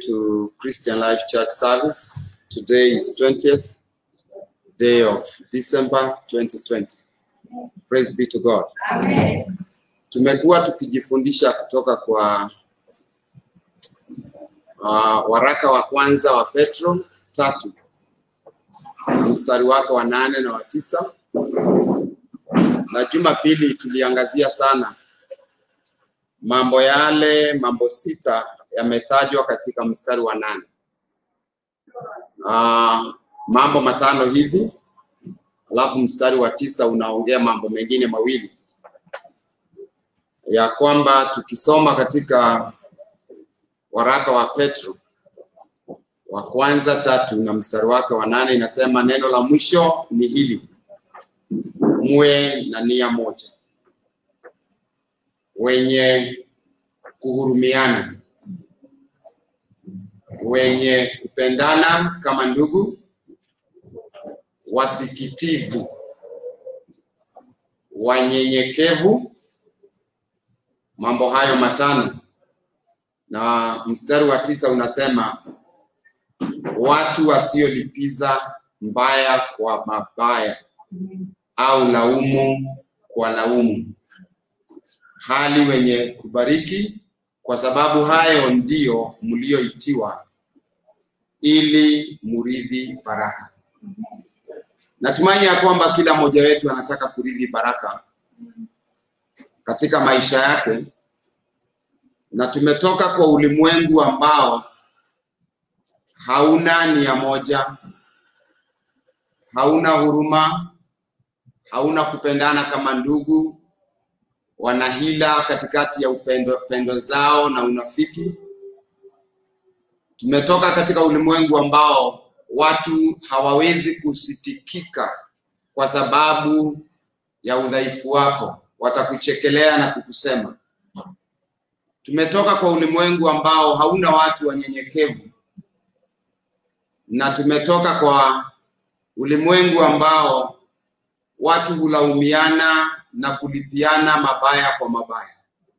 to Christian Life Church service. Today is 20th day of December 2020. Praise be to God. Amen. Tumekuwa tukijifundisha kutoka kwa uh, waraka wa kwanza wa Petro tatu mstari wake wa nane na wa tisa na Jumapili tuliangazia sana mambo yale, mambo sita yametajwa katika mstari wa nane. Uh, mambo matano hivi, alafu mstari wa tisa unaongea mambo mengine mawili ya kwamba tukisoma katika waraka wa Petro wa kwanza tatu na mstari wake wa nane inasema neno la mwisho ni hili, muwe na nia moja, wenye kuhurumiana, wenye kupendana kama ndugu, wasikitivu, wanyenyekevu. Mambo hayo matano, na mstari wa tisa unasema watu wasiolipiza mbaya kwa mabaya au laumu kwa laumu, hali wenye kubariki, kwa sababu hayo ndiyo mlioitiwa, ili muridhi baraka. Natumaini ya kwamba kila mmoja wetu anataka kuridhi baraka katika maisha yake, na tumetoka kwa ulimwengu ambao hauna nia moja, hauna huruma, hauna kupendana kama ndugu, wanahila katikati ya upendo, pendo zao na unafiki. Tumetoka katika ulimwengu ambao watu hawawezi kusitikika kwa sababu ya udhaifu wako, watakuchekelea na kukusema. Tumetoka kwa ulimwengu ambao hauna watu wanyenyekevu na tumetoka kwa ulimwengu ambao watu hulaumiana na kulipiana mabaya kwa mabaya,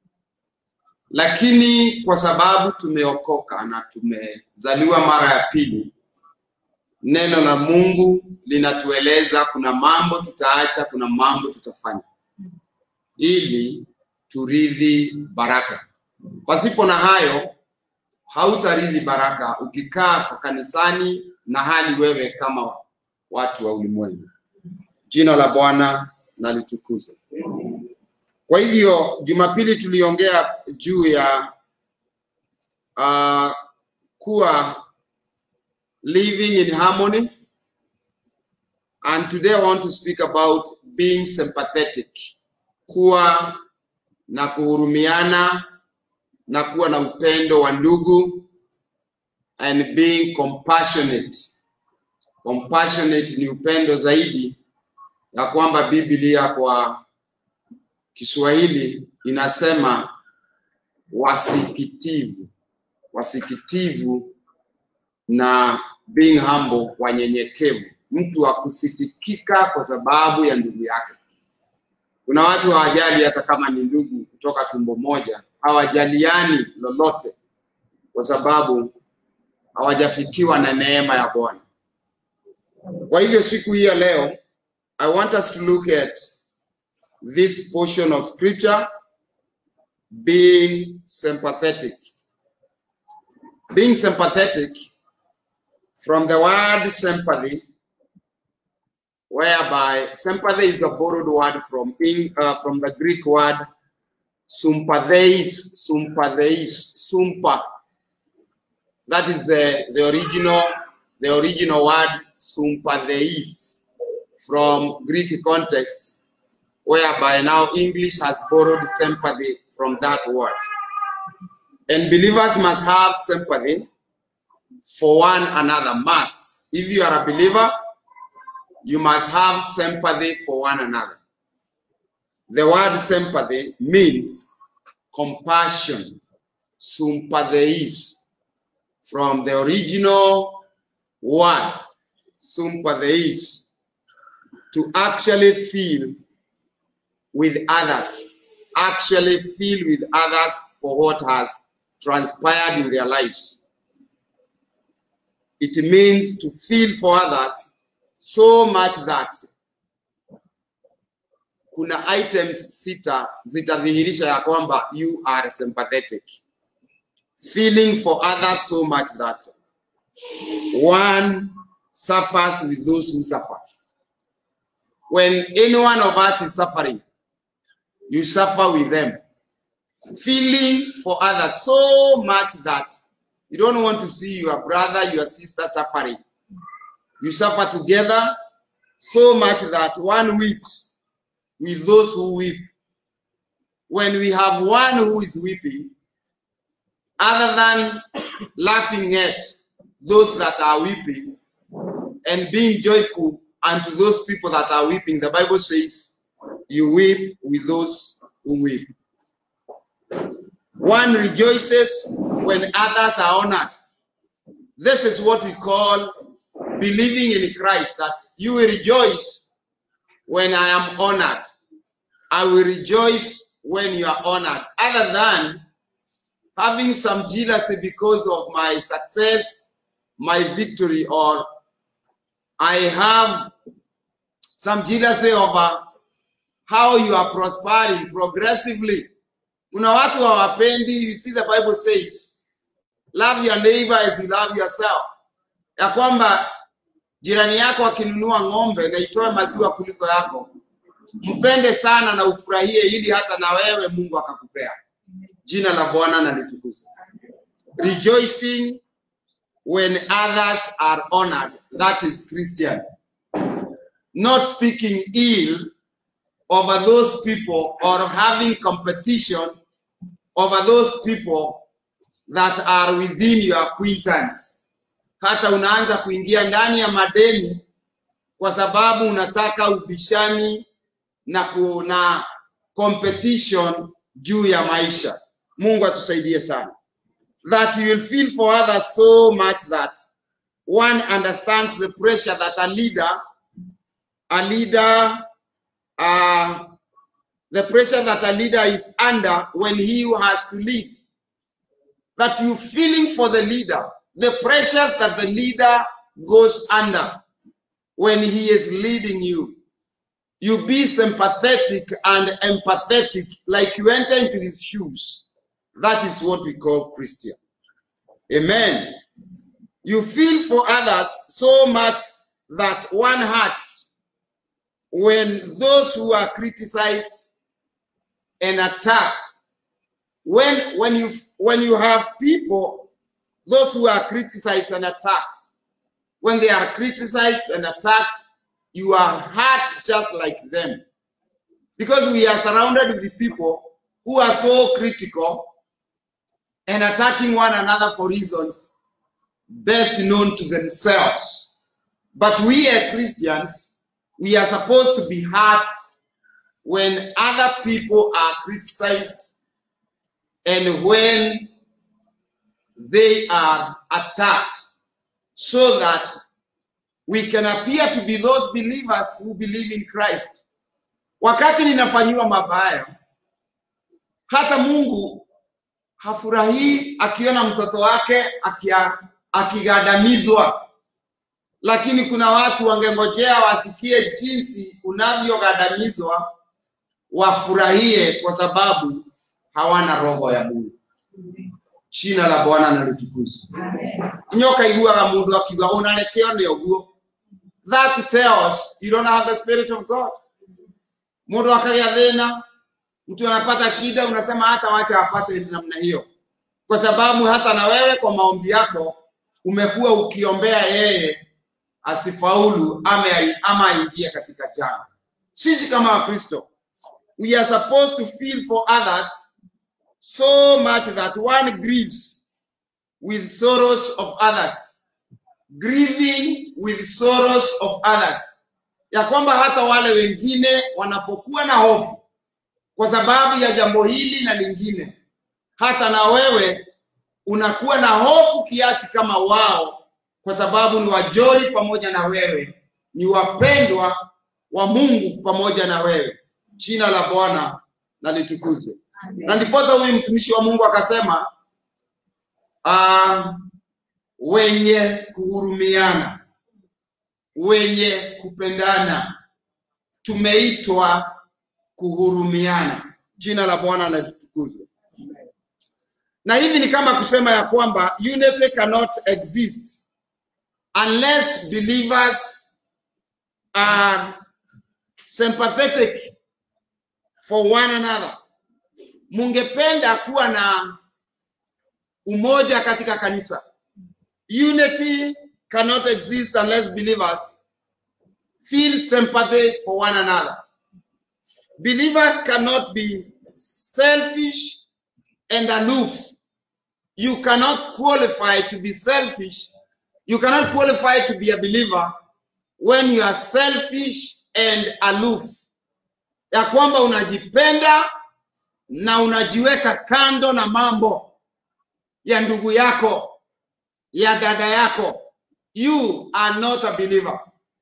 lakini kwa sababu tumeokoka na tumezaliwa mara ya pili, neno la Mungu linatueleza kuna mambo tutaacha, kuna mambo tutafanya ili turidhi baraka. Pasipo na hayo hautarithi baraka ukikaa kwa kanisani na hali wewe kama watu wa ulimwengu. Jina la Bwana na litukuzwe. Kwa hivyo Jumapili tuliongea juu ya uh, kuwa living in harmony and today I want to speak about being sympathetic, kuwa na kuhurumiana na kuwa na upendo wa ndugu and being compassionate. Compassionate ni upendo zaidi ya kwamba Biblia kwa Kiswahili inasema wasikitivu, wasikitivu na being humble, wanyenyekevu, mtu wa kusitikika kwa sababu ya ndugu yake. Kuna watu hawajali hata kama ni ndugu kutoka tumbo moja, hawajaliani lolote kwa sababu hawajafikiwa na neema ya Bwana. Kwa hivyo siku hii ya leo, I want us to look at this portion of scripture being sympathetic. Being sympathetic from the word sympathy whereby sympathy is a borrowed word from Eng- uh, from the Greek word sympatheis, sympatheis, sumpa. That is the, the original the original word sympatheis from Greek context, whereby now English has borrowed sympathy from that word. And believers must have sympathy for one another. Must. If you are a believer, you must have sympathy for one another. The word sympathy means compassion, sympatheis, from the original word, sympatheis, to actually feel with others, actually feel with others for what has transpired in their lives. it means to feel for others so much that kuna items sita zitadhihirisha ya kwamba you are sympathetic feeling for others so much that one suffers with those who suffer when any one of us is suffering you suffer with them feeling for others so much that you don't want to see your brother, your sister suffering. You suffer together so much that one weeps with those who weep. When we have one who is weeping, other than laughing at those that are weeping and being joyful unto those people that are weeping, the Bible says, you weep with those who weep. One rejoices when others are honored. This is what we call believing in Christ, that you will rejoice when I am honored. I will rejoice when you are honored. Other than having some jealousy because of my success, my victory, or I have some jealousy over how you are prospering progressively. Kuna watu hawapendi, you see the Bible says, love your neighbor as you love yourself. Ya kwamba jirani yako akinunua ng'ombe na itoe maziwa kuliko yako, mpende sana na ufurahie, ili hata na wewe Mungu akakupea. Jina la Bwana na litukuzwe. Rejoicing when others are honored, that is Christian. Not speaking ill over those people or having competition over those people that are within your acquaintance. Hata unaanza kuingia ndani ya madeni kwa sababu unataka ubishani na kuna competition juu ya maisha. Mungu atusaidie sana. That you will feel for others so much that one understands the pressure that a leader, a leader uh, the pressure that a leader is under when he has to lead. That you feeling for the leader, the pressures that the leader goes under when he is leading you. You be sympathetic and empathetic, like you enter into his shoes. That is what we call Christian. Amen. You feel for others so much that one hurts when those who are criticized and attacked when when you when you have people those who are criticized and attacked when they are criticized and attacked you are hurt just like them because we are surrounded with people who are so critical and attacking one another for reasons best known to themselves but we as christians we are supposed to be hurt when other people are criticized and when they are attacked so that we can appear to be those believers who believe in Christ. Wakati ninafanyiwa mabaya, hata Mungu hafurahii akiona mtoto wake akia, akigandamizwa lakini kuna watu wangengojea wasikie jinsi unavyogandamizwa wafurahie kwa sababu hawana roho ya Mungu. Jina la Bwana na litukuzwe. Nyoka iguaga mundu akiuga unarekeo ni uguo. That tells you don't have the spirit of God. Mundu akagĩa thĩna, mtu anapata shida, unasema hata wacha apate namna hiyo, kwa sababu hata na wewe kwa maombi yako umekuwa ukiombea yeye asifaulu ama ama aingie katika janga. Sisi kama Wakristo we are supposed to feel for others so much that one grieves with sorrows of others grieving with sorrows of others ya kwamba hata wale wengine wanapokuwa na hofu kwa sababu ya jambo hili na lingine hata na wewe unakuwa na hofu kiasi kama wao kwa sababu ni wajoli pamoja na wewe ni wapendwa wa Mungu pamoja na wewe jina la Bwana na litukuzwe. Na ndiposa huyu mtumishi wa Mungu akasema, uh, wenye kuhurumiana, wenye kupendana. Tumeitwa kuhurumiana. Jina la Bwana na litukuzwe. Na hivi ni kama kusema ya kwamba unity cannot exist unless believers are sympathetic for one another. Mungependa kuwa na umoja katika kanisa. Unity cannot exist unless believers feel sympathy for one another. Believers cannot be selfish and aloof. You cannot qualify to be selfish. You cannot qualify to be a believer when you are selfish and aloof. Ya kwamba unajipenda na unajiweka kando na mambo ya ndugu yako, ya dada yako. You are not a believer.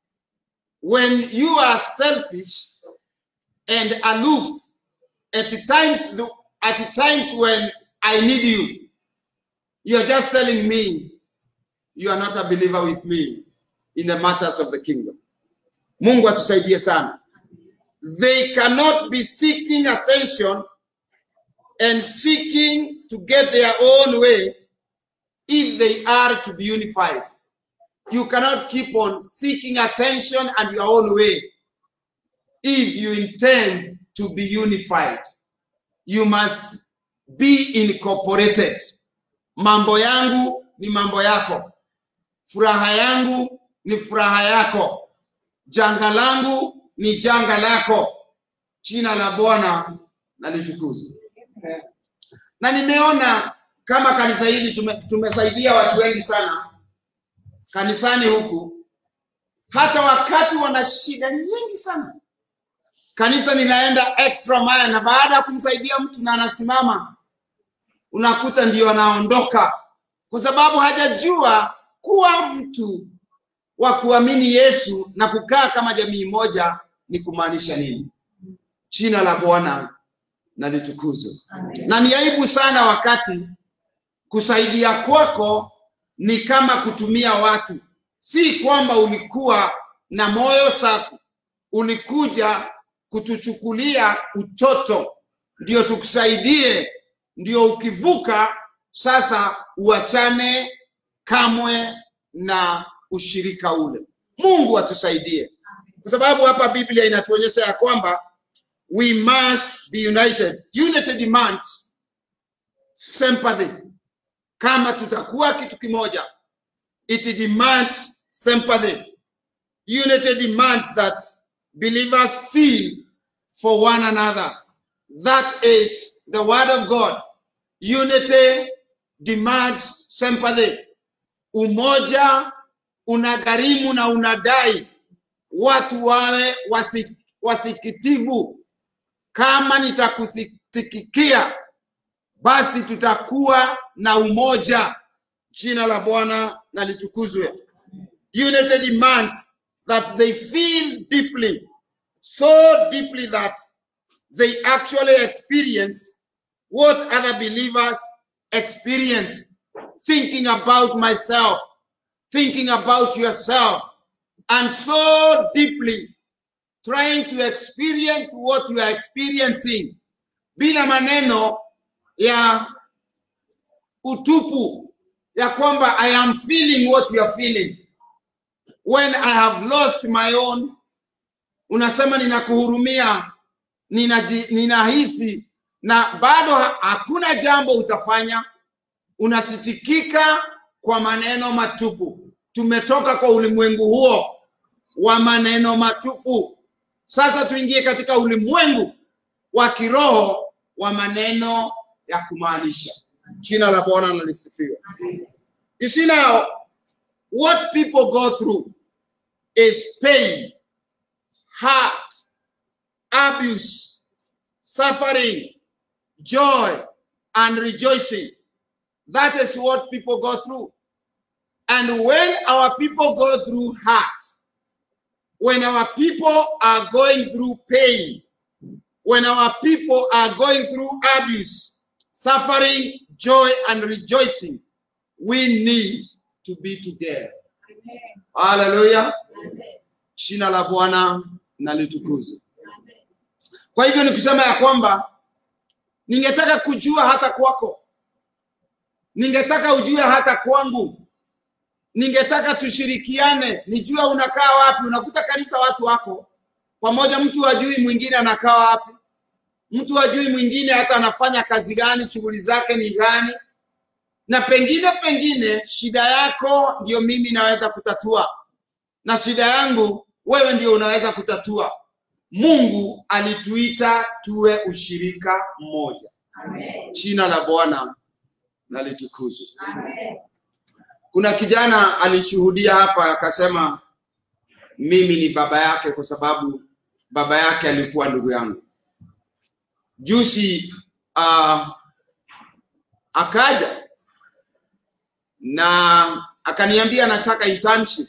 When you are selfish and aloof at the times at the times when I need you, you're just telling me you are not a believer with me in the matters of the kingdom. Mungu atusaidie sana. They cannot be seeking attention and seeking to get their own way if they are to be unified. You cannot keep on seeking attention and your own way if you intend to be unified. You must be incorporated. Mambo yangu ni mambo yako, furaha yangu ni furaha yako, janga langu ni janga lako. Jina la Bwana na litukuzwe. Na nimeona kama kanisa hili tume, tumesaidia watu wengi sana kanisani huku, hata wakati wana shida nyingi sana, kanisa linaenda extra mile, na baada ya kumsaidia mtu na anasimama, unakuta ndio anaondoka, kwa sababu hajajua kuwa mtu wa kuamini Yesu na kukaa kama jamii moja ni kumaanisha nini. Jina la Bwana na litukuzwe. Na ni aibu sana wakati kusaidia kwako ni kama kutumia watu, si kwamba ulikuwa na moyo safi, ulikuja kutuchukulia utoto ndio tukusaidie, ndio ukivuka sasa uachane kamwe na ushirika ule. Mungu atusaidie, kwa sababu hapa Biblia inatuonyesha ya kwamba we must be united. Unity demands sympathy. Kama tutakuwa kitu kimoja, it demands sympathy. Unity demands that believers feel for one another. That is the word of God. Unity demands sympathy. Umoja unagharimu na unadai watu wawe wasi, wasikitivu. Kama nitakusikikia, basi tutakuwa na umoja. Jina la Bwana na litukuzwe. Unity demands that they feel deeply, so deeply that they actually experience what other believers experience. Thinking about myself, thinking about yourself, and so deeply trying to experience what you are experiencing bila maneno ya utupu ya kwamba I am feeling what you are feeling. When I have lost my own, unasema ninakuhurumia, ninaji, ninahisi na bado hakuna jambo utafanya, unasitikika kwa maneno matupu. Tumetoka kwa ulimwengu huo wa maneno matupu. Sasa tuingie katika ulimwengu wa kiroho wa maneno ya kumaanisha. Jina la Bwana na lisifiwe. You see now, what people go through is pain, hurt, abuse, suffering, joy, and rejoicing. That is what people go through. And when our people go through hurt, when our people are going through pain, when our people are going through abuse, suffering, joy, and rejoicing, we need to be together. Haleluya. Jina la Bwana na litukuzwe. Kwa hivyo nikisema ya kwamba ningetaka kujua hata kwako, ningetaka ujue hata kwangu, ningetaka tushirikiane, nijue unakaa wapi. Unakuta kanisa watu wako pamoja, mtu hajui mwingine anakaa wapi, mtu hajui mwingine hata anafanya kazi gani, shughuli zake ni gani, na pengine pengine shida yako ndio mimi naweza kutatua, na shida yangu wewe ndio unaweza kutatua. Mungu alituita tuwe ushirika mmoja. Jina la Bwana na litukuzwe. Kuna kijana alishuhudia hapa akasema, mimi ni baba yake kwa sababu baba yake alikuwa ndugu yangu. Juzi uh, akaja na akaniambia anataka internship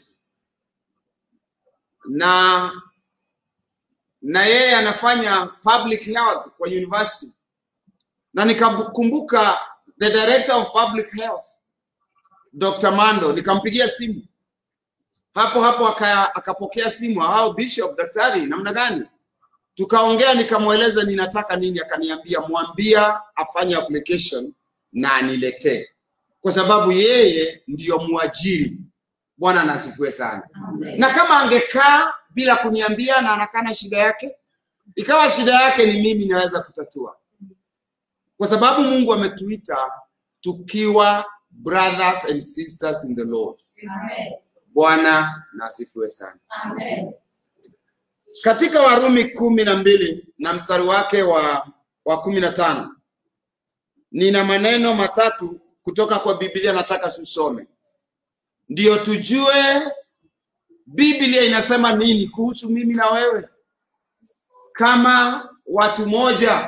na na yeye anafanya public health kwa university, na nikakumbuka the director of public health Dr. Mando, nikampigia simu hapo hapo aka, akapokea simu au bishop, daktari, namna gani? Tukaongea, nikamweleza ninataka nini, akaniambia mwambia afanye application na aniletee, kwa sababu yeye ndiyo mwajiri. Bwana nasifiwe sana. Na kama angekaa bila kuniambia na anakaa na shida yake, ikawa shida yake ni mimi naweza kutatua, kwa sababu Mungu ametuita tukiwa brothers and sisters in the Lord. Bwana na asifiwe sana. Katika Warumi kumi na mbili na mstari wake wa, wa kumi na tano nina maneno matatu kutoka kwa Biblia nataka tusome, ndiyo tujue Biblia inasema nini kuhusu mimi na wewe kama watu moja,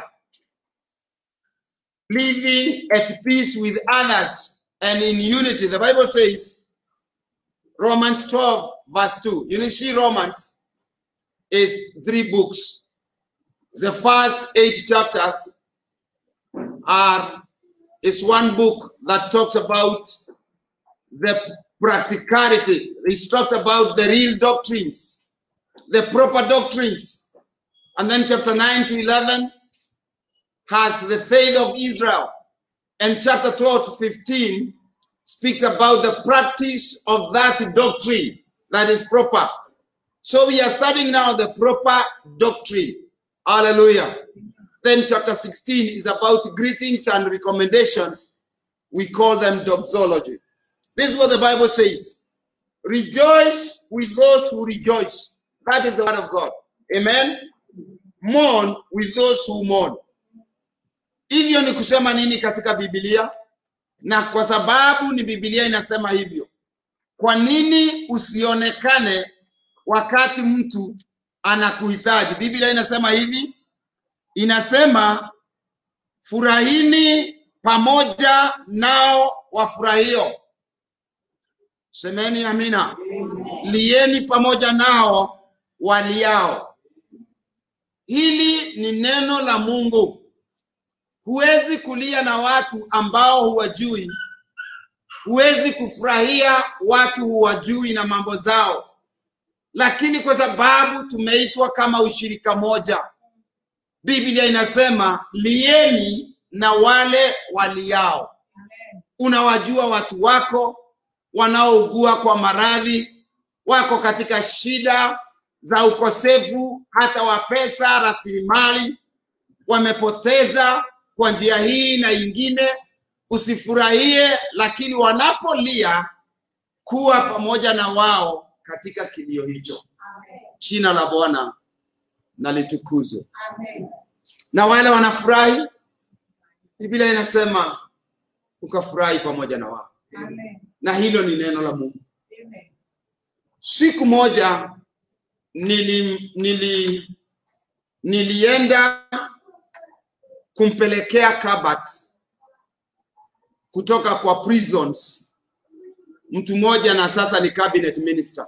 living at peace with others and in unity. The Bible says, Romans 12, verse 2. You see, Romans is three books. The first eight chapters are is one book that talks about the practicality. It talks about the real doctrines, the proper doctrines. And then chapter 9 to 11 has the faith of Israel. And chapter 12 to 15 speaks about the practice of that doctrine that is proper. So we are studying now the proper doctrine. Hallelujah. Then chapter 16 is about greetings and recommendations. We call them doxology. This is what the Bible says. Rejoice with those who rejoice. That is the word of God. Amen. Mourn with those who mourn. Hivyo ni kusema nini katika Biblia? Na kwa sababu ni Biblia inasema hivyo, kwa nini usionekane wakati mtu anakuhitaji? Biblia inasema hivi, inasema furahini pamoja nao wafurahio. Semeni amina. Lieni pamoja nao waliao. Hili ni neno la Mungu. Huwezi kulia na watu ambao huwajui. Huwezi kufurahia watu huwajui na mambo zao, lakini kwa sababu tumeitwa kama ushirika moja, Biblia inasema lieni na wale waliao. Unawajua watu wako wanaougua kwa maradhi, wako katika shida za ukosefu hata wa pesa, rasilimali, wamepoteza kwa njia hii na ingine. Usifurahie, lakini wanapolia, kuwa pamoja na wao katika kilio hicho. Jina la Bwana na litukuzwe. Na wale wanafurahi, Biblia inasema ukafurahi pamoja na wao, na hilo ni neno la Mungu. Siku moja nili, nili, nilienda kumpelekea Kabat kutoka kwa prisons mtu mmoja, na sasa ni cabinet minister,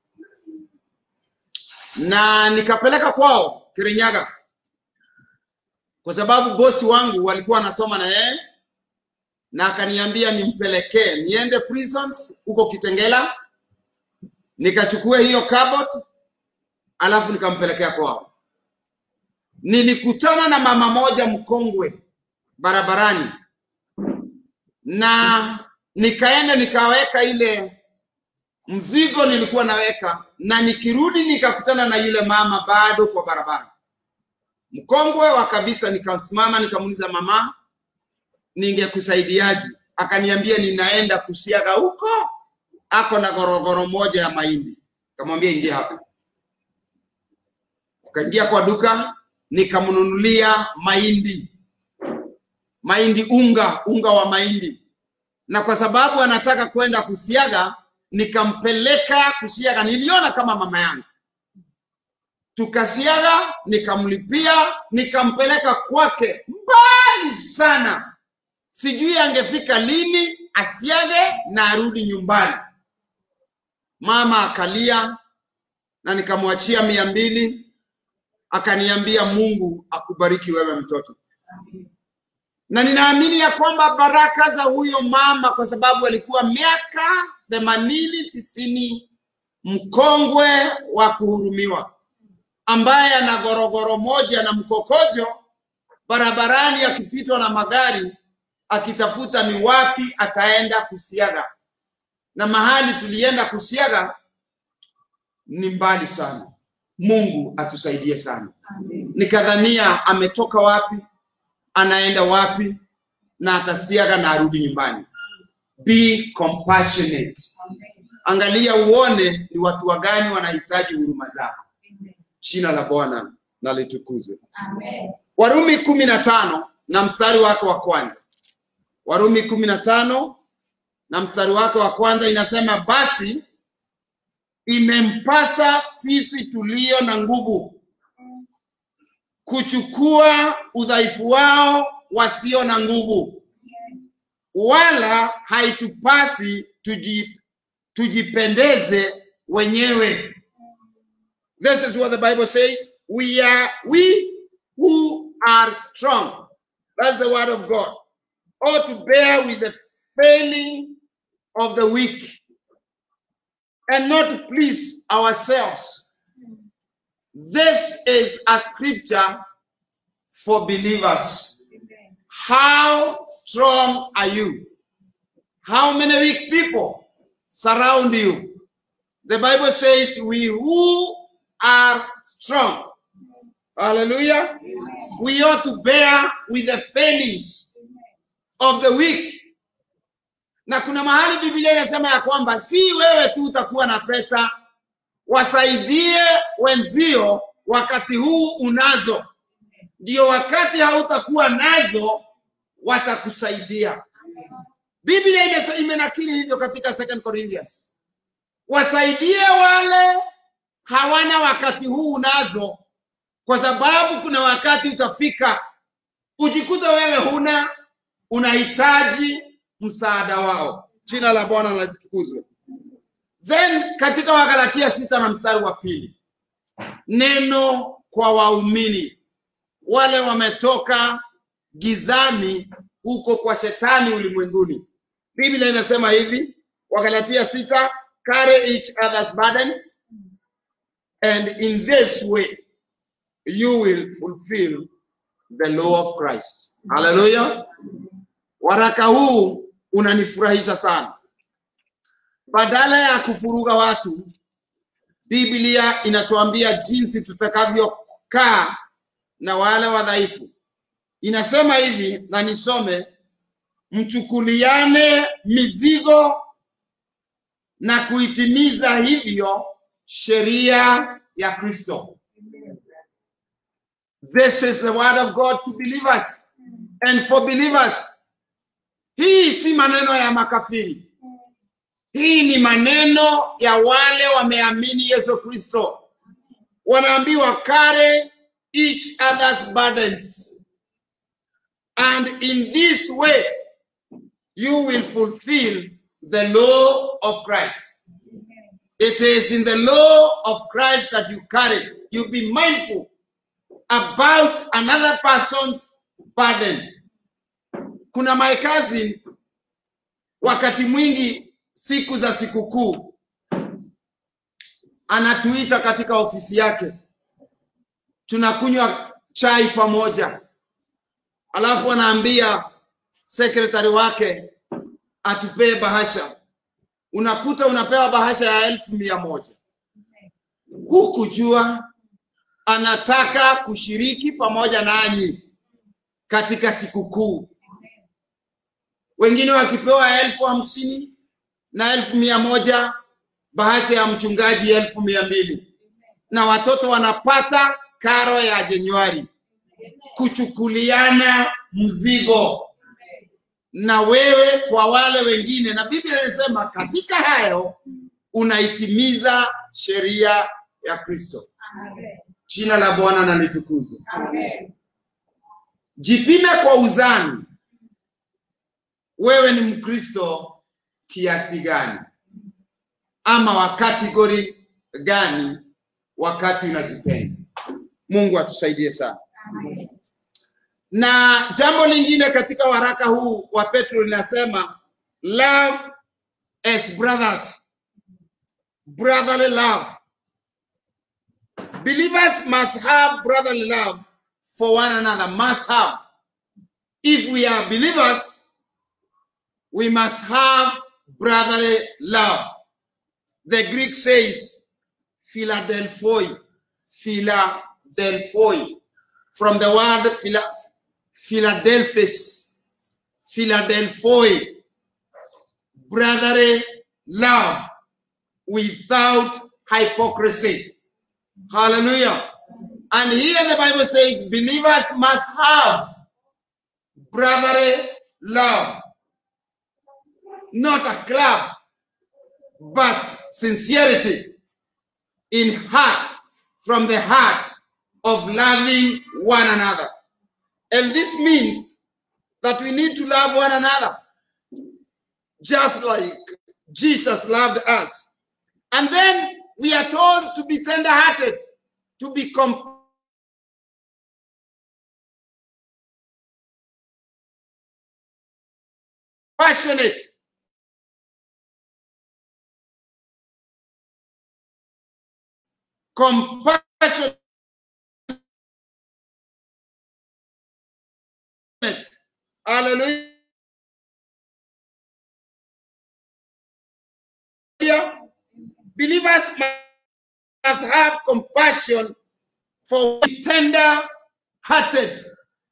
na nikapeleka kwao Kirinyaga kwa sababu bosi wangu walikuwa wanasoma na yeye na akaniambia nimpelekee niende prisons huko Kitengela, nikachukue hiyo cupboard, alafu nikampelekea kwao. Nilikutana na mama moja mkongwe barabarani, na nikaenda nikaweka ile mzigo nilikuwa naweka, na nikirudi nikakutana na yule mama bado kwa barabara, mkongwe wa kabisa. Nikasimama nikamuuliza, mama, ningekusaidiaje? Akaniambia ninaenda kusiaga huko, ako na gorogoro moja ya mahindi. Kamwambia ingia hapa. Kaingia kwa duka, nikamnunulia mahindi, mahindi unga, unga wa mahindi, na kwa sababu anataka kwenda kusiaga, nikampeleka kusiaga. Niliona kama mama yangu, tukasiaga, nikamlipia, nikampeleka kwake mbali sana sijui angefika lini asiage na arudi nyumbani. Mama akalia na nikamwachia mia mbili, akaniambia Mungu akubariki wewe mtoto, na ninaamini ya kwamba baraka za huyo mama, kwa sababu alikuwa miaka themanini tisini, mkongwe wa kuhurumiwa, ambaye ana gorogoro moja na mkokojo barabarani, akipitwa na magari akitafuta ni wapi ataenda kusiaga, na mahali tulienda kusiaga ni mbali sana. Mungu atusaidie sana. Nikadhania ametoka wapi, anaenda wapi, na atasiaga na arudi nyumbani. Be compassionate. Angalia uone ni watu wagani wanahitaji huruma zako. Jina la Bwana na litukuzwe. Warumi kumi na tano na mstari wake wa kwanza. Warumi kumi na tano na mstari wake wa kwanza inasema, basi imempasa sisi tulio na nguvu kuchukua udhaifu wao wasio na nguvu, wala haitupasi tuji, tujipendeze wenyewe. This is what the Bible says. We are we who are strong. That's the word of God. Or to bear with the failing of the weak and not to please ourselves. This is a scripture for believers. How strong are you? How many weak people surround you? The Bible says, We who are strong. Hallelujah. We ought to bear with the failings of the weak. Na kuna mahali Biblia inasema ya kwamba si wewe tu utakuwa na pesa, wasaidie wenzio wakati huu unazo, ndio wakati hautakuwa nazo watakusaidia. Biblia imesa- imenakili hivyo katika Second Corinthians, wasaidie wale hawana wakati huu unazo, kwa sababu kuna wakati utafika ujikuta wewe huna, unahitaji msaada wao. Jina la Bwana na litukuzwe. Then katika Wagalatia sita na mstari wa pili, neno kwa waumini wale wametoka gizani huko kwa shetani ulimwenguni. Biblia inasema hivi, Wagalatia sita, carry each other's burdens and in this way you will fulfill the law of Christ. Hallelujah. Waraka huu unanifurahisha sana. Badala ya kufuruga watu, Biblia inatuambia jinsi tutakavyokaa na wale wadhaifu. Inasema hivi, na nisome: mchukuliane mizigo na kuitimiza hivyo sheria ya Kristo. This is the word of God to believers and for believers. Hii si maneno ya makafiri. Hii ni maneno ya wale wameamini Yesu Kristo. Wanaambiwa carry each other's burdens. And in this way you will fulfill the law of Christ. It is in the law of Christ that you carry. You be mindful about another person's burden. Kuna my cousin wakati mwingi siku za sikukuu anatuita katika ofisi yake, tunakunywa chai pamoja, alafu anaambia sekretari wake atupee bahasha. Unakuta unapewa bahasha ya elfu mia moja hukujua anataka kushiriki pamoja nanyi katika sikukuu. Wengine wakipewa elfu hamsini na elfu mia moja bahasha ya mchungaji elfu mia mbili na watoto wanapata karo ya Januari, kuchukuliana mzigo na wewe kwa wale wengine, na Biblia inasema katika hayo unaitimiza sheria ya Kristo. Jina la Bwana na litukuzwe. Jipime kwa uzani, wewe ni Mkristo kiasi gani, ama wa kategori gani wakati unajipenda. Mungu atusaidie sana. Na jambo lingine katika waraka huu wa Petro linasema love as brothers, brotherly love. Believers must have brotherly love for one another, must have. If we are believers, we must have brotherly love. The Greek says Philadelphoi, Philadelphoi, from the word Phila, Philadelphus, Philadelphoi, brotherly love without hypocrisy. Hallelujah. And here the Bible says believers must have brotherly love. Not a club, but sincerity in heart, from the heart of loving one another. And this means that we need to love one another just like Jesus loved us. And then we are told to be tender hearted, to be compassionate. Passionate. Compassionate. Hallelujah. Believers must have compassion for tender hearted.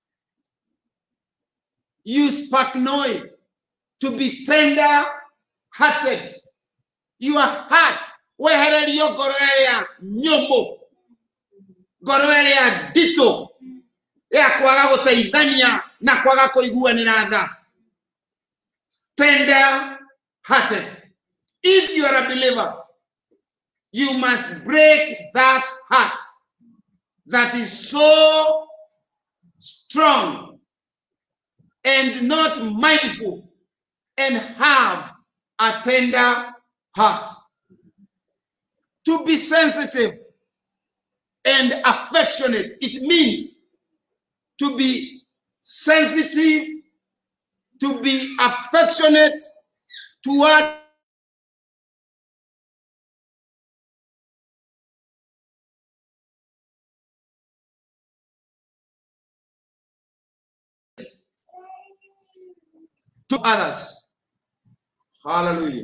Use paknoi to be tender hearted. Your heart wehererio ngoro ĩrĩa nyũmũ ngoro ĩrĩa nditũ ya kwaga gũteithania na kwaga kũiguanĩra tha tender hearted if you are a believer you must break that heart that is so strong and not mindful and have a tender heart to be sensitive and affectionate. It means to be sensitive, to be affectionate toward to others. Hallelujah.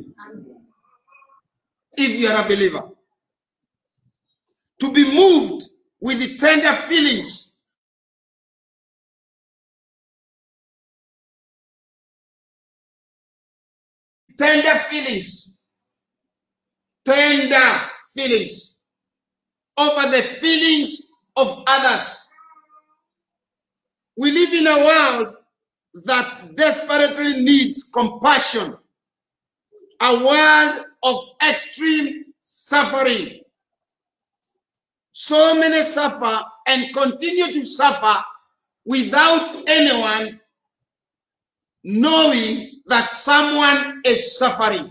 If you are a believer, to be moved with the tender feelings tender feelings tender feelings over the feelings of others we live in a world that desperately needs compassion a world of extreme suffering so many suffer and continue to suffer without anyone knowing that someone is suffering.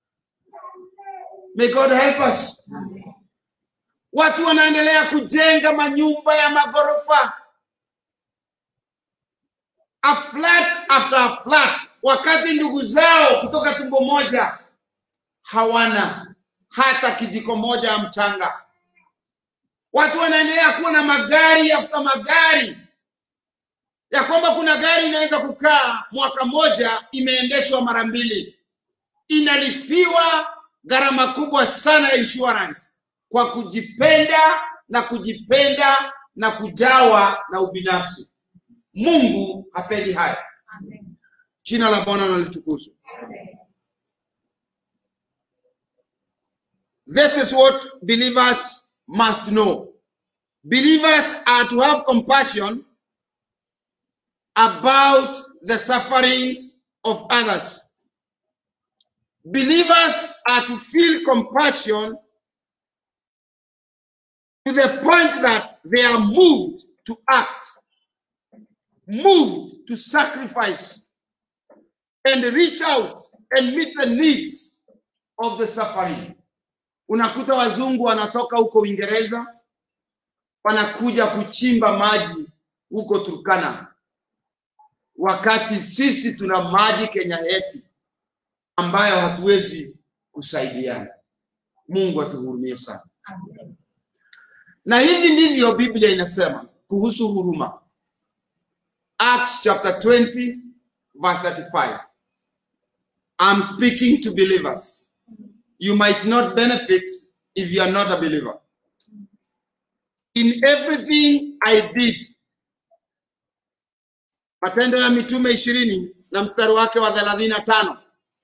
May God help us. Watu wanaendelea kujenga manyumba ya magorofa a flat after a flat, wakati ndugu zao kutoka tumbo moja hawana hata kijiko moja ya mchanga. Watu wanaendelea kuwa na magari after magari, ya kwamba kuna gari inaweza kukaa mwaka moja imeendeshwa mara mbili, inalipiwa gharama kubwa sana ya insurance kwa kujipenda na kujipenda na kujawa na ubinafsi. Mungu hapendi haya. Jina la Bwana na litukuzwe. This is what believers must know. Believers are to have compassion about the sufferings of others. Believers are to feel compassion to the point that they are moved to act, moved to sacrifice, and reach out and meet the needs of the suffering. Unakuta wazungu wanatoka huko Uingereza wanakuja kuchimba maji huko Turkana, wakati sisi tuna maji Kenya yetu ambayo hatuwezi kusaidiana. Mungu atuhurumie sana. Na hivi ndivyo Biblia inasema kuhusu huruma. Acts chapter 20 verse 35. I'm speaking to believers. You might not benefit if you are not a believer. In everything I did. Matendo ya Mitume ishirini na mstari wake wa thelathini na tano.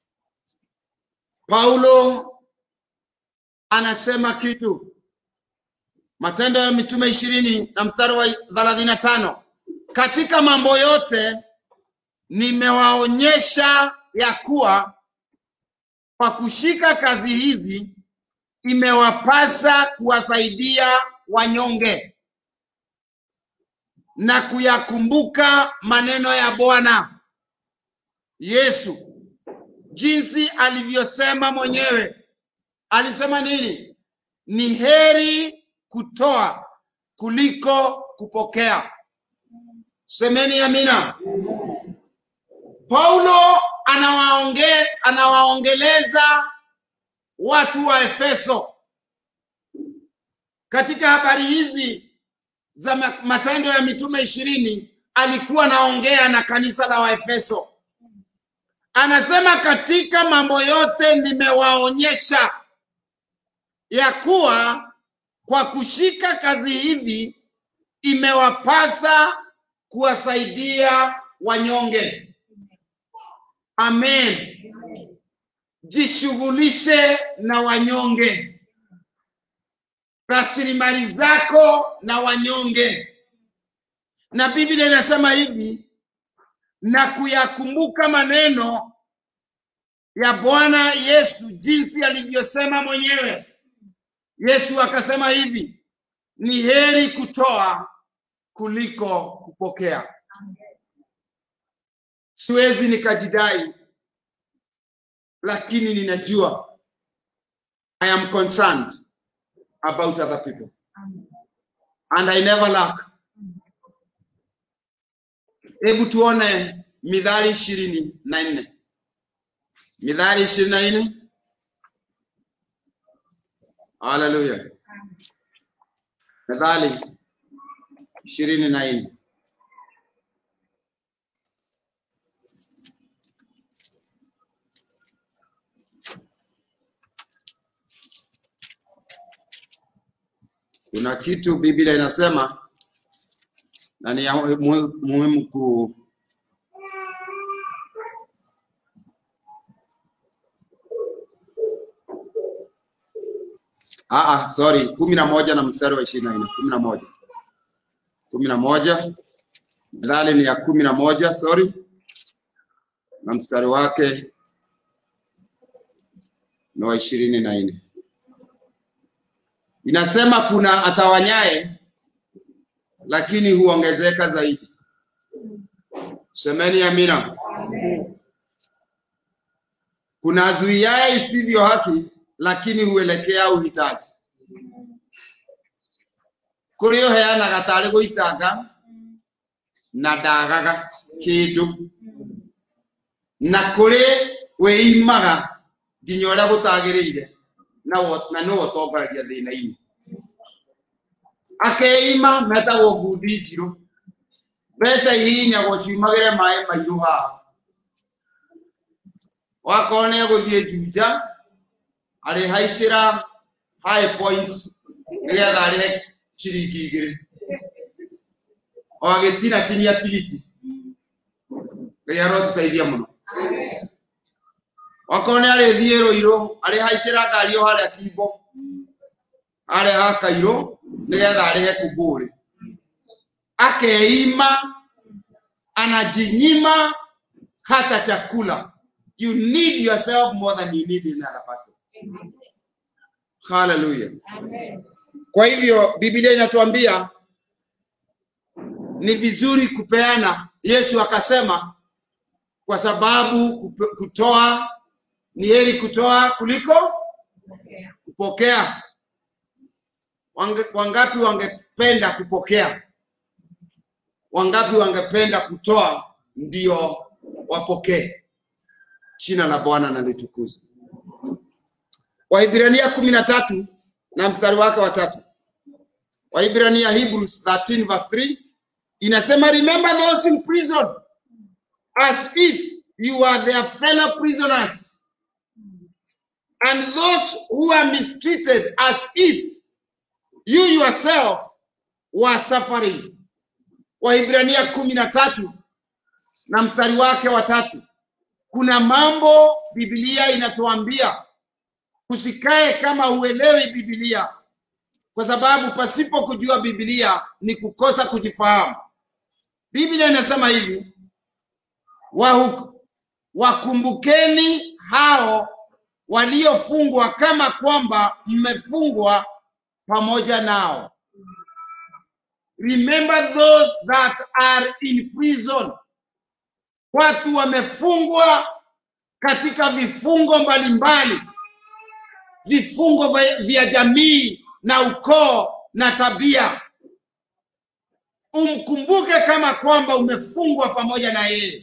Paulo anasema kitu. Matendo ya Mitume ishirini na mstari wa thelathini na tano. Katika mambo yote nimewaonyesha ya kuwa kwa kushika kazi hizi imewapasa kuwasaidia wanyonge na kuyakumbuka maneno ya Bwana Yesu jinsi alivyosema mwenyewe. Alisema nini? Ni heri kutoa kuliko kupokea. Semeni amina. Paulo anawaonge, anawaongeleza watu wa Efeso katika habari hizi za ma- Matendo ya Mitume ishirini. Alikuwa anaongea na kanisa la Waefeso, anasema katika mambo yote nimewaonyesha ya kuwa kwa kushika kazi hivi imewapasa kuwasaidia wanyonge. Amen. Jishughulishe na wanyonge, rasilimali zako na wanyonge. Na Biblia inasema hivi, na kuyakumbuka maneno ya Bwana Yesu jinsi alivyosema mwenyewe. Yesu akasema hivi, ni heri kutoa kuliko kupokea. Siwezi nikajidai, lakini ninajua I am concerned about other people and I never lack. Hebu tuone Mithali ishirini na nne Mithali ishirini na nne Haleluya. Methali ishirini na nne kuna kitu Biblia inasema na ni ya muhi- muhimu ku Ah, ah, sorry, kumi na moja na mstari wa ishirini na nne kumi na moja kumi na moja Methali ni ya kumi na moja sorry, na mstari wake ni wa ishirini na nne inasema kuna atawanyaye lakini huongezeka zaidi. Semeni amina. Kuna azuiaye isivyo haki lakini huelekea uhitaji. Kũrĩ ũheanaga tarĩ gũitanga na ndagaga. kindu na kuri wiimaga nginya uria gutagiriire na wo- na no utongoragia thina-ini akeima metagwo ngundi njiru mbeca ihihinyagwo ciumagĩre maĩ mairũ haha wakorwo nĩ egũthiĩ junja arĩhaicĩra high point nĩgetha arĩhe ciringi igĩrĩ o agĩtinatinia tigiti ngai arotũteithia mũno wakorwo nĩ arĩthiĩ rũirũ arĩhaicĩra ngari o harĩa kimbo harĩa ha kairũ nĩgetha arĩhe kumbũrĩ akeima anajinyima hata chakula you need yourself more than you need another person haleluya kwa hivyo biblia inatuambia ni vizuri kupeana yesu akasema kwa sababu kupe- kutoa ni heri kutoa kuliko kupokea Wange- wangapi wangependa kupokea wangapi wangependa kutoa ndio wapokee jina la bwana na litukuzwe waibrania kumi na tatu na mstari wake wa tatu waibrania hebrews 13 verse 3 inasema remember those in prison as if you are their fellow prisoners and those who are mistreated as if you yourself were suffering waibrania kumi na tatu na mstari wake wa tatu kuna mambo biblia inatuambia usikae kama huelewi biblia kwa sababu pasipo kujua biblia ni kukosa kujifahamu biblia inasema hivi wahu- wakumbukeni hao waliofungwa kama kwamba mmefungwa pamoja nao remember those that are in prison watu wamefungwa katika vifungo mbalimbali vifungo vya- vya jamii na ukoo na tabia umkumbuke kama kwamba umefungwa pamoja na yeye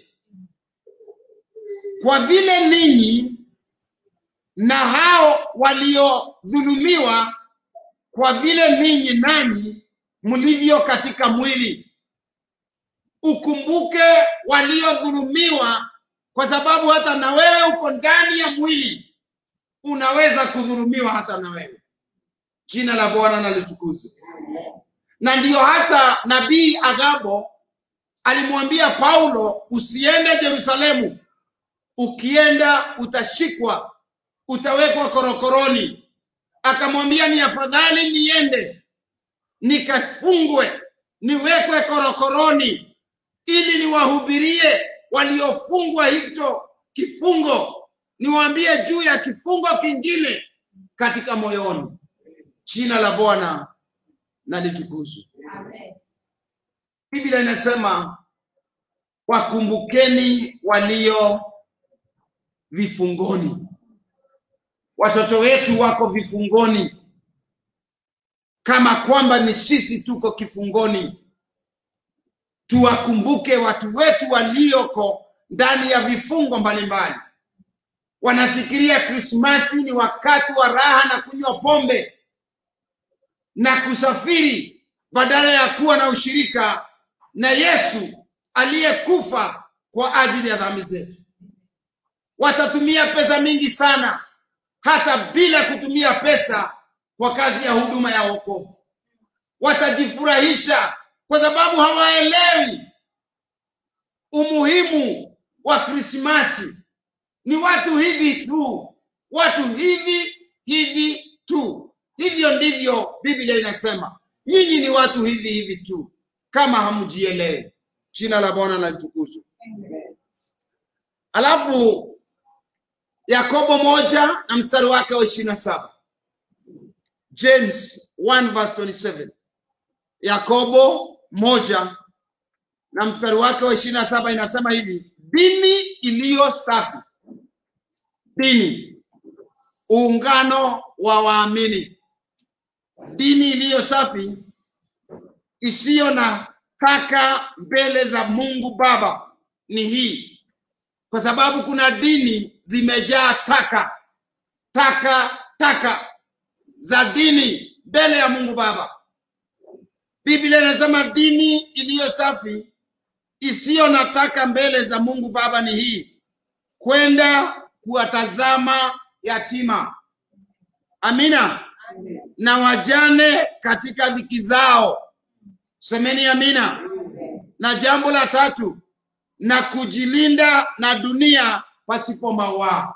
kwa vile ninyi na hao waliodhulumiwa kwa vile ninyi nanyi mlivyo katika mwili ukumbuke waliodhulumiwa kwa sababu hata na wewe uko ndani ya mwili unaweza kudhulumiwa hata na wewe jina la bwana na litukuzwe na ndiyo hata nabii agabo alimwambia paulo usiende yerusalemu ukienda utashikwa utawekwa korokoroni akamwambia ni afadhali niende nikafungwe niwekwe korokoroni ili niwahubirie waliofungwa hicho kifungo niwaambie juu ya kifungo kingine katika moyoni jina la bwana na litukuzwe biblia inasema wakumbukeni walio vifungoni watoto wetu wako vifungoni kama kwamba ni sisi tuko kifungoni tuwakumbuke watu wetu walioko ndani ya vifungo mbalimbali wanafikiria krismasi ni wakati wa raha na kunywa pombe na kusafiri badala ya kuwa na ushirika na yesu aliyekufa kwa ajili ya dhambi zetu watatumia pesa mingi sana hata bila kutumia pesa kwa kazi ya huduma ya wokovu watajifurahisha kwa sababu hawaelewi umuhimu wa krismasi ni watu hivi tu watu hivi hivi tu hivyo ndivyo biblia inasema nyinyi ni watu hivi hivi tu kama hamjielewi jina la bwana na litukuzwe alafu yakobo moja na mstari wake wa ishirini na saba james 1 verse 27 yakobo moja na mstari wake wa ishirini na saba inasema hivi dini iliyo safi dini uungano wa waamini dini iliyo safi isiyo na taka mbele za mungu baba ni hii, kwa sababu kuna dini zimejaa taka taka taka za dini mbele ya Mungu Baba. Biblia inasema dini iliyo safi isiyo na taka mbele za Mungu Baba ni hii, kwenda kuwatazama yatima, amina, na wajane katika dhiki zao. Semeni amina. Na jambo la tatu, na kujilinda na dunia pasipo mawaa.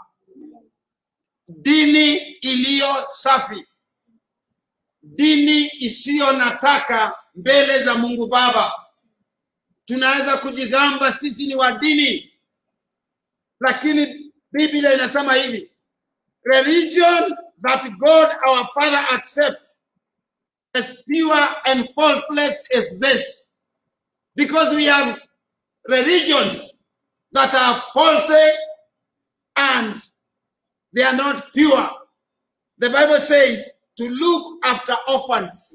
Dini iliyo safi, dini isiyo na taka mbele za Mungu Baba. Tunaweza kujigamba sisi ni wa dini, lakini Biblia inasema hivi, religion that God our Father accepts as pure and faultless as this, because we have religions that are faulty and they are not pure. The Bible says to look after orphans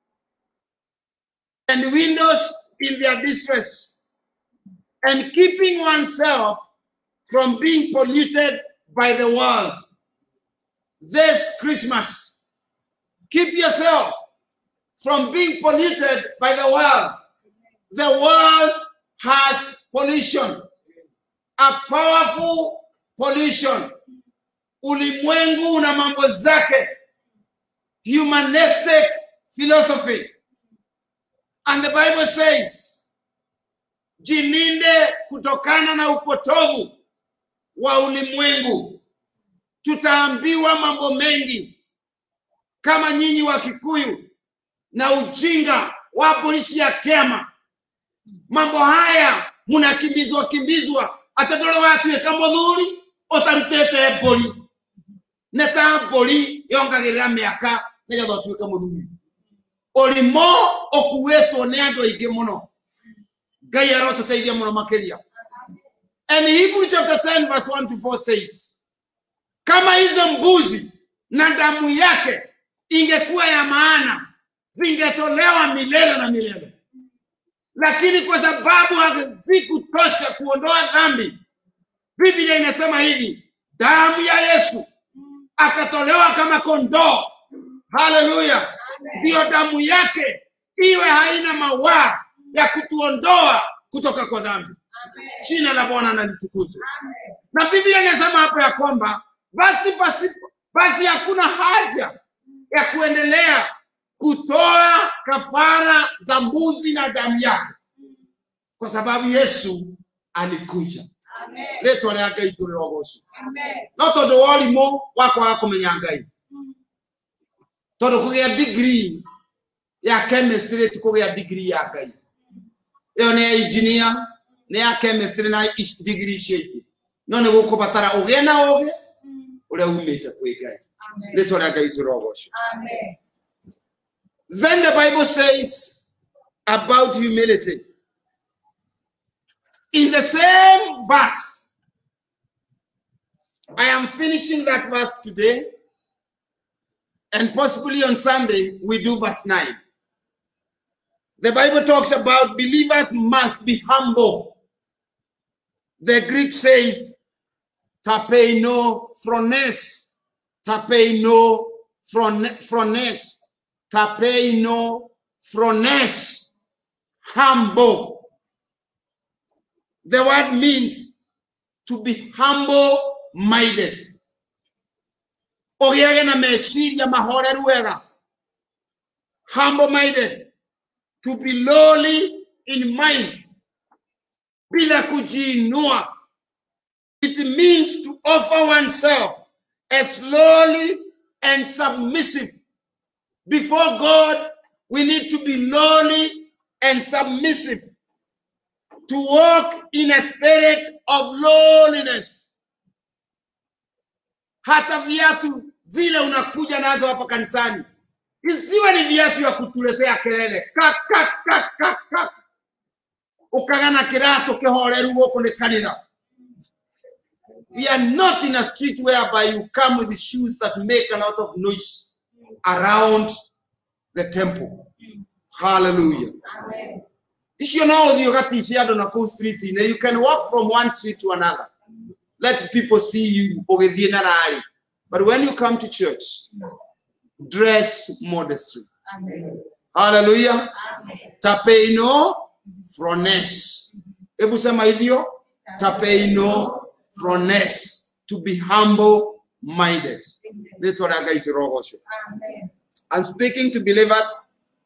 and widows in their distress and keeping oneself from being polluted by the world. This Christmas, keep yourself from being polluted by the world. The world has pollution, a powerful pollution. Ulimwengu una mambo zake, humanistic philosophy. And the Bible says, jilinde kutokana na upotovu wa ulimwengu. Tutaambiwa mambo mengi kama nyinyi wa Kikuyu na ujinga wa polisi ya kema. Mambo haya munakimbizwa kimbizwa atatolo watuika muthuri utarutite mburi nä ta mburi yongagä rä ra mä aka nä getha å tuä ke må thuri å rimo å kuä two nä andå aingä må no ngai arotå teithia må no makä ria and Hebrew chapter 10 verse 1 to 4 says kama hizo mbuzi na damu yake ingekuwa ya maana zingetolewa milele na milele lakini kwa sababu hazikutosha kuondoa dhambi biblia inasema hivi damu ya yesu akatolewa kama kondoo haleluya ndiyo damu yake iwe haina mawaa ya kutuondoa kutoka kwa dhambi jina la bwana nalitukuzwe na biblia inasema hapo ya kwamba basi basi basi hakuna haja ya kuendelea kutoa kafara za mbuzi na damu yake kwa sababu yesu alikuja rĩtwa rĩa ngai tũrĩ rogocwo no tondũ wa ũrimũ wa kwaga kũmenya ngai tondũ kũgĩa degree ya chemistry ti kũgĩa degree ya ngai ĩyo nĩ ya engineer nĩ ya chemistry na ici degree icio ingĩ no nĩ gũkũbatara ũgĩe na ũgĩ ũrĩa umĩte kwĩ ngai rĩtwa rĩa ngai tũrĩ rogocwo Then the Bible says about humility. In the same verse, I am finishing that verse today, and possibly on Sunday, we do verse 9. The Bible talks about believers must be humble. The Greek says, tapeino phrones, tapeino phron- phrones, tapeino phrones, humble. The word means to be humble minded. Ũgĩage na meciria mahoreru wega. Humble minded. To be lowly in mind. Bila kujiinua. It means to offer oneself as lowly and submissive. Before God, we need to be lowly and submissive to walk in a spirit of lowliness. Hata viatu zile unakuja nazo hapa kanisani isiwe ni viatu ya kutuletea kelele kak, kak, kak, kak, kak. ukagana kirato kihoreru guku ni kanitha we are not in a street whereby you come with the shoes that make a lot of noise around the temple hallelujah icio no ũthiĩ ũgaticia andũ na kũu street-inĩ you can walk from one street to another let people see you ũgĩthiĩ na rari but when you come to church dress modestly Amen. hallelujah Amen. tapeino frones hebu sema hivyo tapeino frones to be humble minded rĩtwa rĩa ngai tũrogocwo Amen. I'm speaking to believers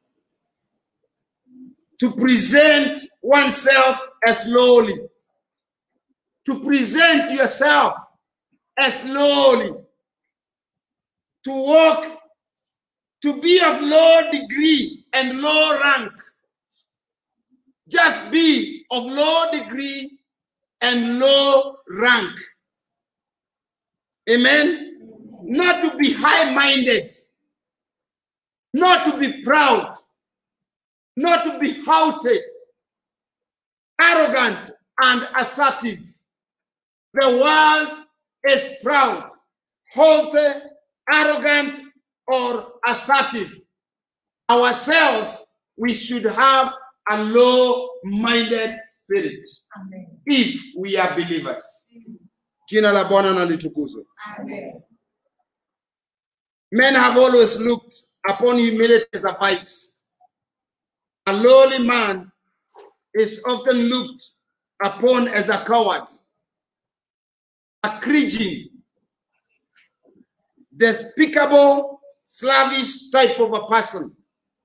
to present oneself as lowly, to present yourself as lowly, to walk, to be of low degree and low rank. Just be of low degree and low rank. Amen. Not to be high minded not to be proud, not to be haughty, arrogant, and assertive. The world is proud, haughty, arrogant, or assertive. Ourselves, we should have a low minded spirit Amen. if we are believers. Jina la Bwana na litukuzwe. Amen. Men have always looked upon humility as a vice. A lowly man is often looked upon as a coward, a cringing, despicable, slavish type of a person.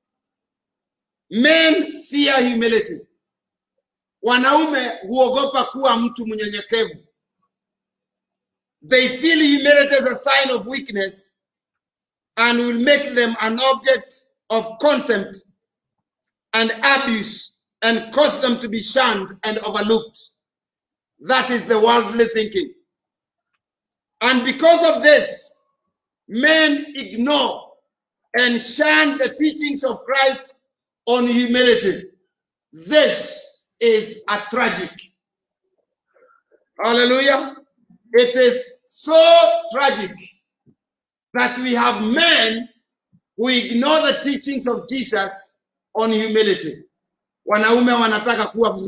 Men fear humility. Wanaume huogopa kuwa mtu mnyenyekevu. They feel humility as a sign of weakness and will make them an object of contempt and abuse and cause them to be shunned and overlooked. That is the worldly thinking. And because of this, men ignore and shun the teachings of Christ on humility. This is a tragic. Hallelujah. It is so tragic that we have men who ignore the teachings of Jesus on humility. Wanaume wanataka kuwa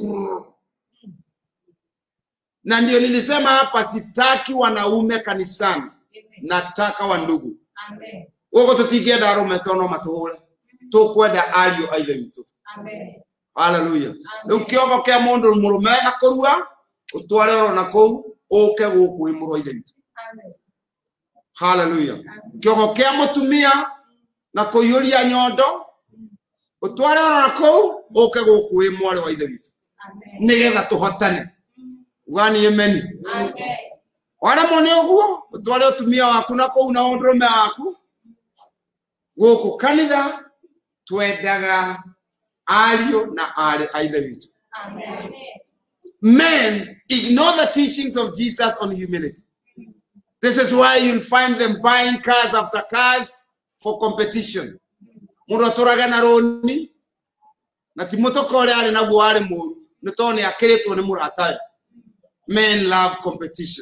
na ndio nilisema hapa, sitaki wanaume kanisani, Amen. nataka wandugu. Amen. Ũguo tũtingĩenda arũme tono matũhũre, tũkwenda ariũ a ithe witũ. Amen. Haleluya. Rĩu kĩongo kĩa mũndũ mũrũme na kũrua, ũtware oro na kũu, ũke gũkũ wĩ mũrũ wa ithe witũ. Amen. haleluya kĩongo kĩa mũtumia na kũiyũria nyondo ũtware ona na kũu ũke gũkũ wĩ mwarĩ wa ithe witũ Amen. nĩgetha tũhotane ugani emeni Amen. waremwo nĩ ũguo ũtware ũtumia waku na kũu na ũndũrũme waku gũkũ kanitha twendaga ariũ na arĩ a ithe witũ Amen. men ignore the teachings of Jesus on humility. This is why you'll find them buying cars after cars for competition. Mũndũ atũraga na rũni na ti mũtũka ũrĩa arĩ naguo warĩ mũru nĩ tondũ nĩ akĩrĩtwo nĩ mũratawe. Men love competition.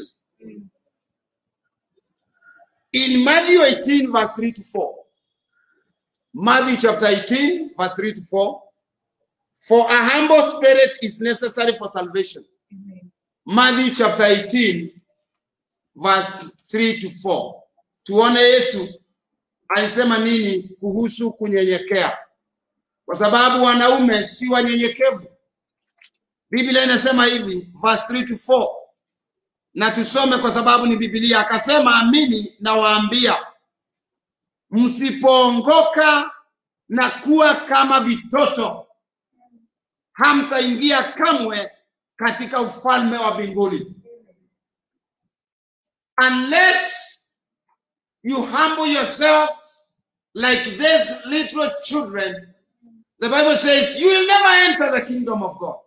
In Matthew 18 verse 3 to 4. Matthew chapter 18 verse 3 to 4. For a humble spirit is necessary for salvation. Amen. Matthew chapter 18 verse 3 to 4. Tuone Yesu alisema nini kuhusu kunyenyekea, kwa sababu wanaume si wanyenyekevu. Biblia inasema hivi verse 3 to 4, na tusome kwa sababu ni Biblia. Akasema, amini nawaambia, msipoongoka na kuwa kama vitoto, hamtaingia kamwe katika ufalme wa mbinguni. Unless you humble yourselves like these little children, the Bible says you will never enter the kingdom of God.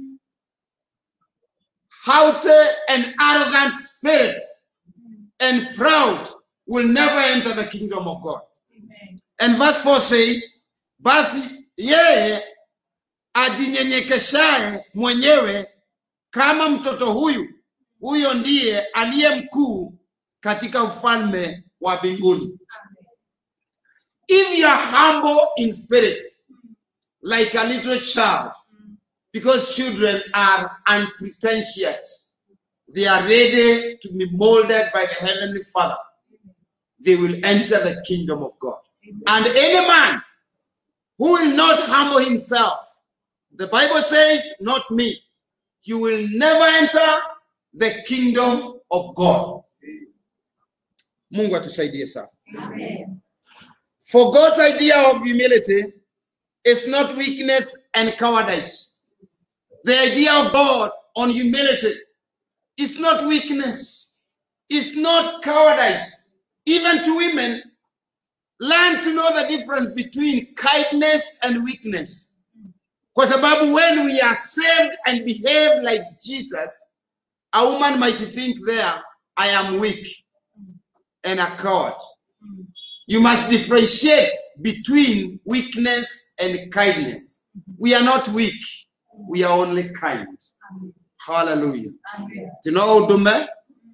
Haughty and arrogant spirit and proud will never enter the kingdom of God. Amen. And verse 4 says, basi yeye ajinyenyekeshaye mwenyewe kama mtoto huyu, huyo ndiye aliye mkuu katika ufalme wa mbinguni. Amen. If you are humble in spirit, like a little child, Because children are unpretentious. They are ready to be molded by the Heavenly Father. They will enter the kingdom of God. And any man who will not humble himself, the Bible says, not me, you will never enter the kingdom of God. Mungu atusaidie sana. Amen. For God's idea of humility is not weakness and cowardice. The idea of God on humility is not weakness, it's not cowardice. Even to women, learn to know the difference between kindness and weakness. Kwa sababu when we are saved and behave like Jesus, a woman might think there, I am weak and a coward. You must differentiate between weakness and kindness. We are not weak, we are only kind. Amen. Hallelujah. Amen. tino ndume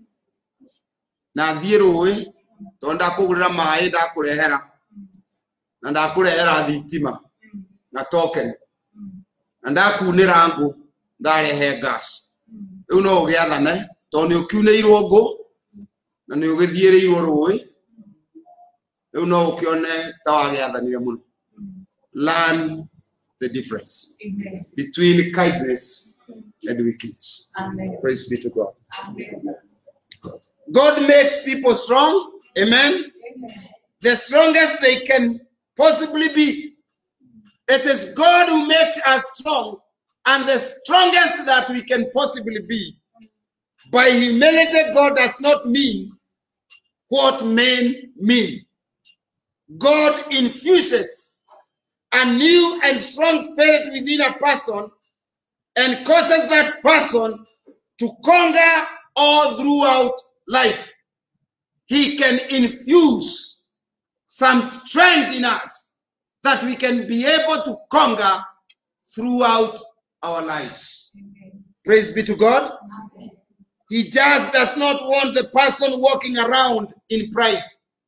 na thiĩ rũĩ tondũ ndakũgũrĩra maĩ ndakũrehera na ndakũrehera thitima na token na ndakunĩra ngũ ndarehe gas rĩu no ũgĩathane tondũ nĩ ũkiunĩirwo ngũ na nĩ ũgĩthiĩrĩirwo rũĩ rĩu no ũkĩone ta wagĩathanire mũno learn the difference Amen. between kindness and weakness Amen. praise be to god Amen. god makes people strong amen Amen. the strongest they can possibly be it is god who makes us strong and the strongest that we can possibly be by humility god does not mean what men mean god infuses a new and strong spirit within a person and causes that person to conquer all throughout life. He can infuse some strength in us that we can be able to conquer throughout our lives. Amen. Praise be to God. Amen. He just does not want the person walking around in pride.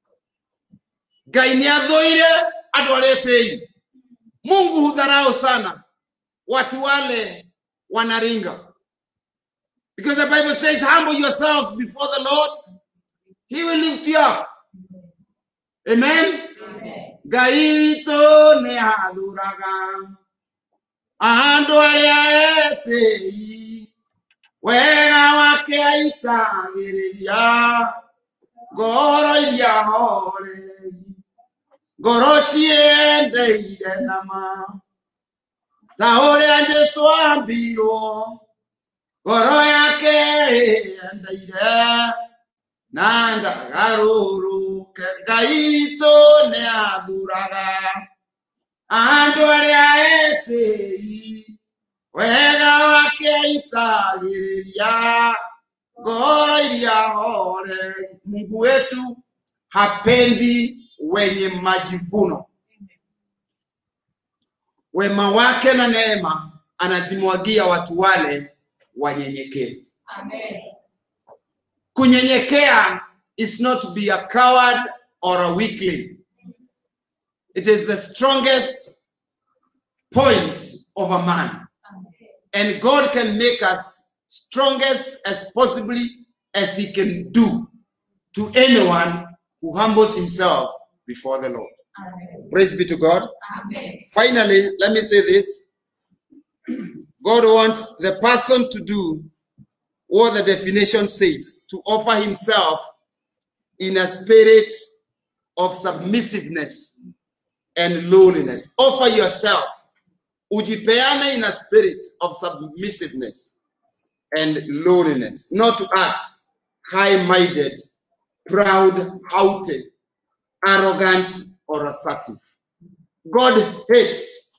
Ngai nĩ athũire andũ arĩa etĩi. Mungu hudharau sana watu wale wanaringa. Because the Bible says, humble yourselves before the Lord. He will lift you up. Amen. Amen. Ngai witũ nĩ athuraga andũ arĩa etĩi wega wake aitagĩrĩria ngoro iria horeri ngoro ciendeire nama ta ũrĩa Jesũ ambirwo ngoro yake yendeire na ndagarũrũke ngai witũ nĩ athuraga andũ arĩa etĩi wega wake aitagĩrĩria ngoro iria hore mungu wetu hapendi wenye majivuno wema wake na neema anazimwagia watu wale wanyenyekevu Amen. kunyenyekea is not to be a coward or a weakling it is the strongest point of a man Amen. and god can make us strongest as possibly as he can do to anyone who humbles himself before the lord Amen. praise be to god Amen. finally let me say this god wants the person to do what the definition says to offer himself in a spirit of submissiveness and lowliness offer yourself ujipeane in a spirit of submissiveness and lowliness not to act high-minded proud haughty arrogant or assertive god hates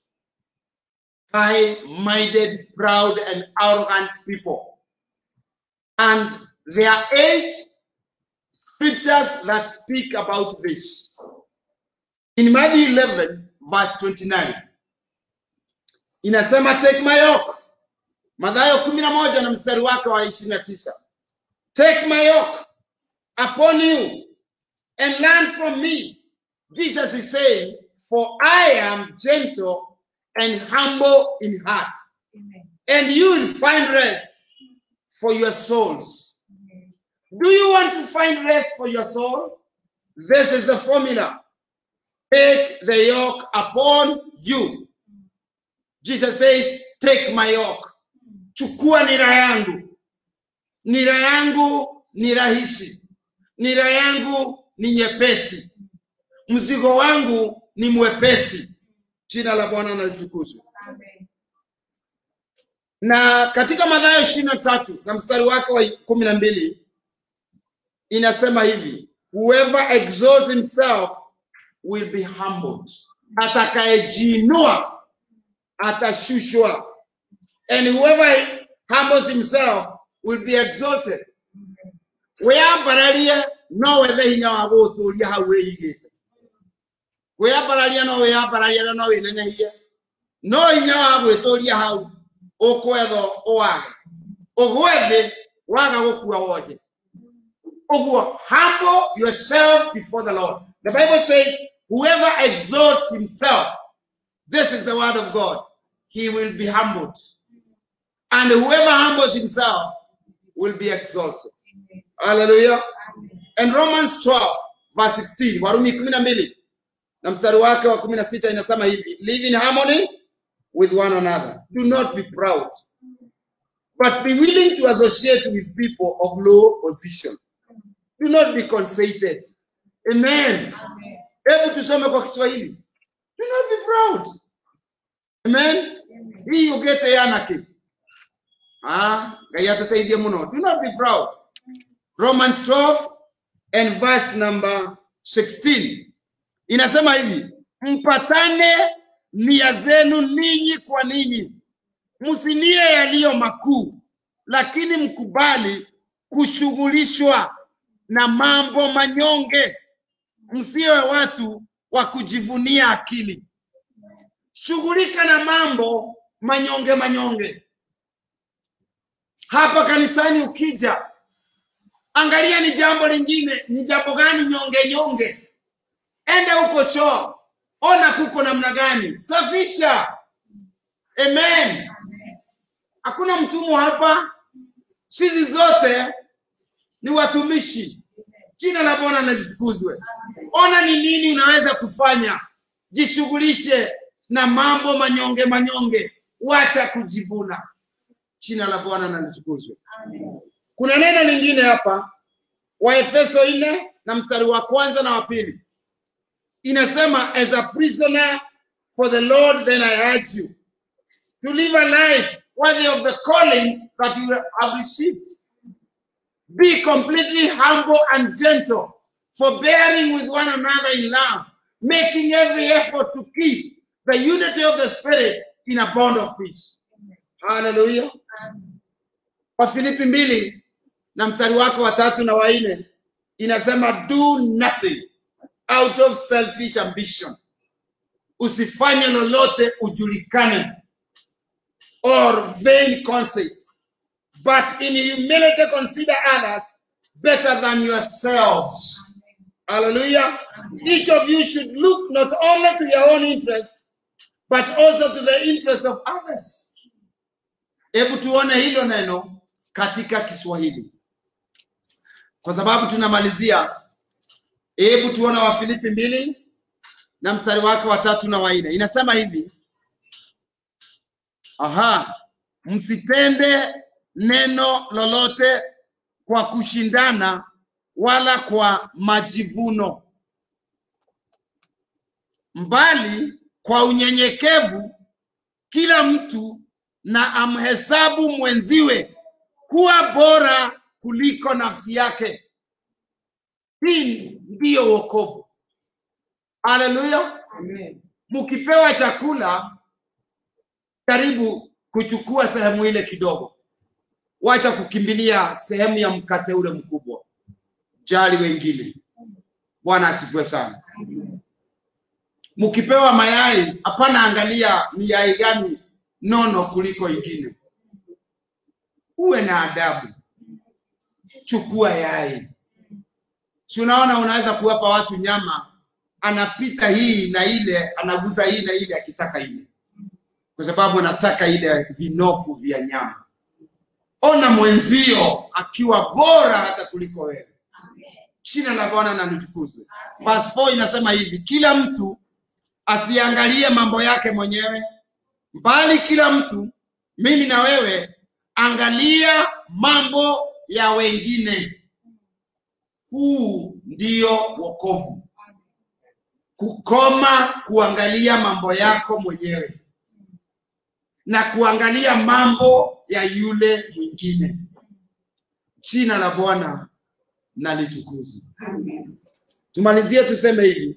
high-minded proud and arrogant people and there are eight scriptures that speak about this. In Matthew 11, verse 29, inasema take my yoke. Mathayo 11 na mstari wake wa 29. Take my yoke upon you and learn from me. Jesus is saying, for I am gentle and humble in heart. Amen. and you will find rest for your souls. Amen. Do you want to find rest for your soul? This is the formula. Take the yoke upon you. Jesus says, Take my yoke. Chukua nira yangu. Nira yangu ni rahisi. Nira yangu ni nyepesi. Mzigo wangu ni mwepesi. Jina la Bwana na litukuzwe. Amen. na katika Mathayo ishirini na tatu na mstari wake wa kumi na mbili inasema hivi, whoever exalts himself will be humbled, atakayejiinua atashushwa, and whoever humbles himself will be exalted. wiyambararie no wethe hinya wa gũtũria hau wĩigĩte kwĩyambararia no wĩyambararie na no wĩnenehie no hinya wa gwĩtũria hau ũkwethwo ũwage ũgwe thĩ waga gũkua wonje ũguo humble yourself before the lord the bible says whoever exalts himself this is the word of god he will be humbled and whoever humbles himself will be exalted Amen. hallelujah Amen. and romans 12 verse 16 warumi 12 na mstari wake wa 16 inasema hivi live in harmony with one another do not be proud but be willing to associate with people of low position do not be conceited amen Amen. hebu tusome kwa kiswahili do not be proud amen Amen. hii ugete yanake ah ngai atuteithie muno do not be proud romans 12 and verse number 16 inasema hivi mpatane nia zenu ninyi kwa ninyi msinie yaliyo makuu lakini mkubali kushughulishwa na mambo manyonge msiwe watu wa kujivunia akili shughulika na mambo manyonge manyonge hapa kanisani ukija angalia ni jambo lingine ni jambo gani nyonge nyonge enda huko choo ona kuko namna gani safisha amen hakuna mtumwa hapa sisi zote ni watumishi jina la bwana nalitukuzwe ona ni nini unaweza kufanya jishughulishe na mambo manyonge manyonge wacha kujivuna jina la bwana nalitukuzwe Amen. kuna neno lingine hapa waefeso nne na mstari wa kwanza na wa pili inasema as a prisoner for the lord then i urge you to live a life worthy of the calling that you have received be completely humble and gentle forbearing with one another in love making every effort to keep the unity of the spirit in a bond of peace hallelujah Amen. wafilipi mbili na mstari wake wa tatu na wanne inasema do nothing out of selfish ambition usifanye lolote ujulikane or vain conceit but in humility consider others better than yourselves hallelujah each of you should look not only to your own interest but also to the interest of others hebu tuone hilo neno katika kiswahili kwa sababu tunamalizia hebu tuone wafilipi mbili na mstari wake wa tatu na wanne inasema hivi aha msitende neno lolote kwa kushindana wala kwa majivuno mbali kwa unyenyekevu kila mtu na amhesabu mwenziwe kuwa bora kuliko nafsi yake. Hii ndiyo wokovu. Haleluya! Mkipewa chakula, karibu kuchukua sehemu ile kidogo, wacha kukimbilia sehemu ya mkate ule mkubwa. Jali wengine. Bwana asifiwe sana. Mkipewa mayai, hapana angalia ni yai gani nono kuliko ingine. Uwe na adabu, chukua yai. Si unaona, unaweza kuwapa watu nyama, anapita hii na ile, anaguza hii na ile, akitaka ile. kwa sababu anataka ile vinofu vya nyama. Ona mwenzio akiwa bora hata kuliko wewe. Amen. Jina la Bwana na litukuzwe. Verse 4 inasema hivi, kila mtu asiangalie mambo yake mwenyewe, bali kila mtu, mimi na wewe, angalia mambo ya wengine. Huu ndio wokovu, kukoma kuangalia mambo yako mwenyewe na kuangalia mambo ya yule mwingine. Jina la Bwana na litukuzwe. Amen. Tumalizie tuseme hivi,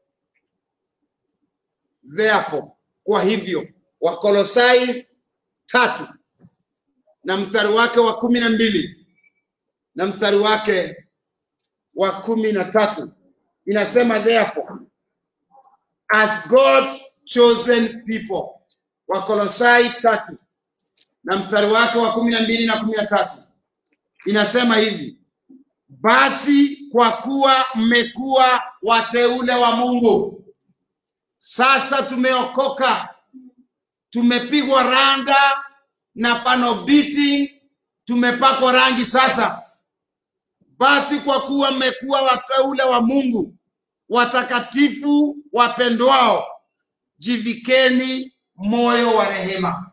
therefore, kwa hivyo, Wakolosai tatu na mstari wake wa kumi na mbili na mstari wake wa kumi na tatu inasema therefore, as God's chosen people. Wakolosai tatu na mstari wake wa kumi na mbili na kumi na tatu inasema hivi basi kwa kuwa mmekuwa wateule wa Mungu, sasa tumeokoka, tumepigwa randa na pano beating, tumepakwa rangi sasa. Basi kwa kuwa mmekuwa wateule wa Mungu, watakatifu wapendwao, jivikeni moyo wa rehema,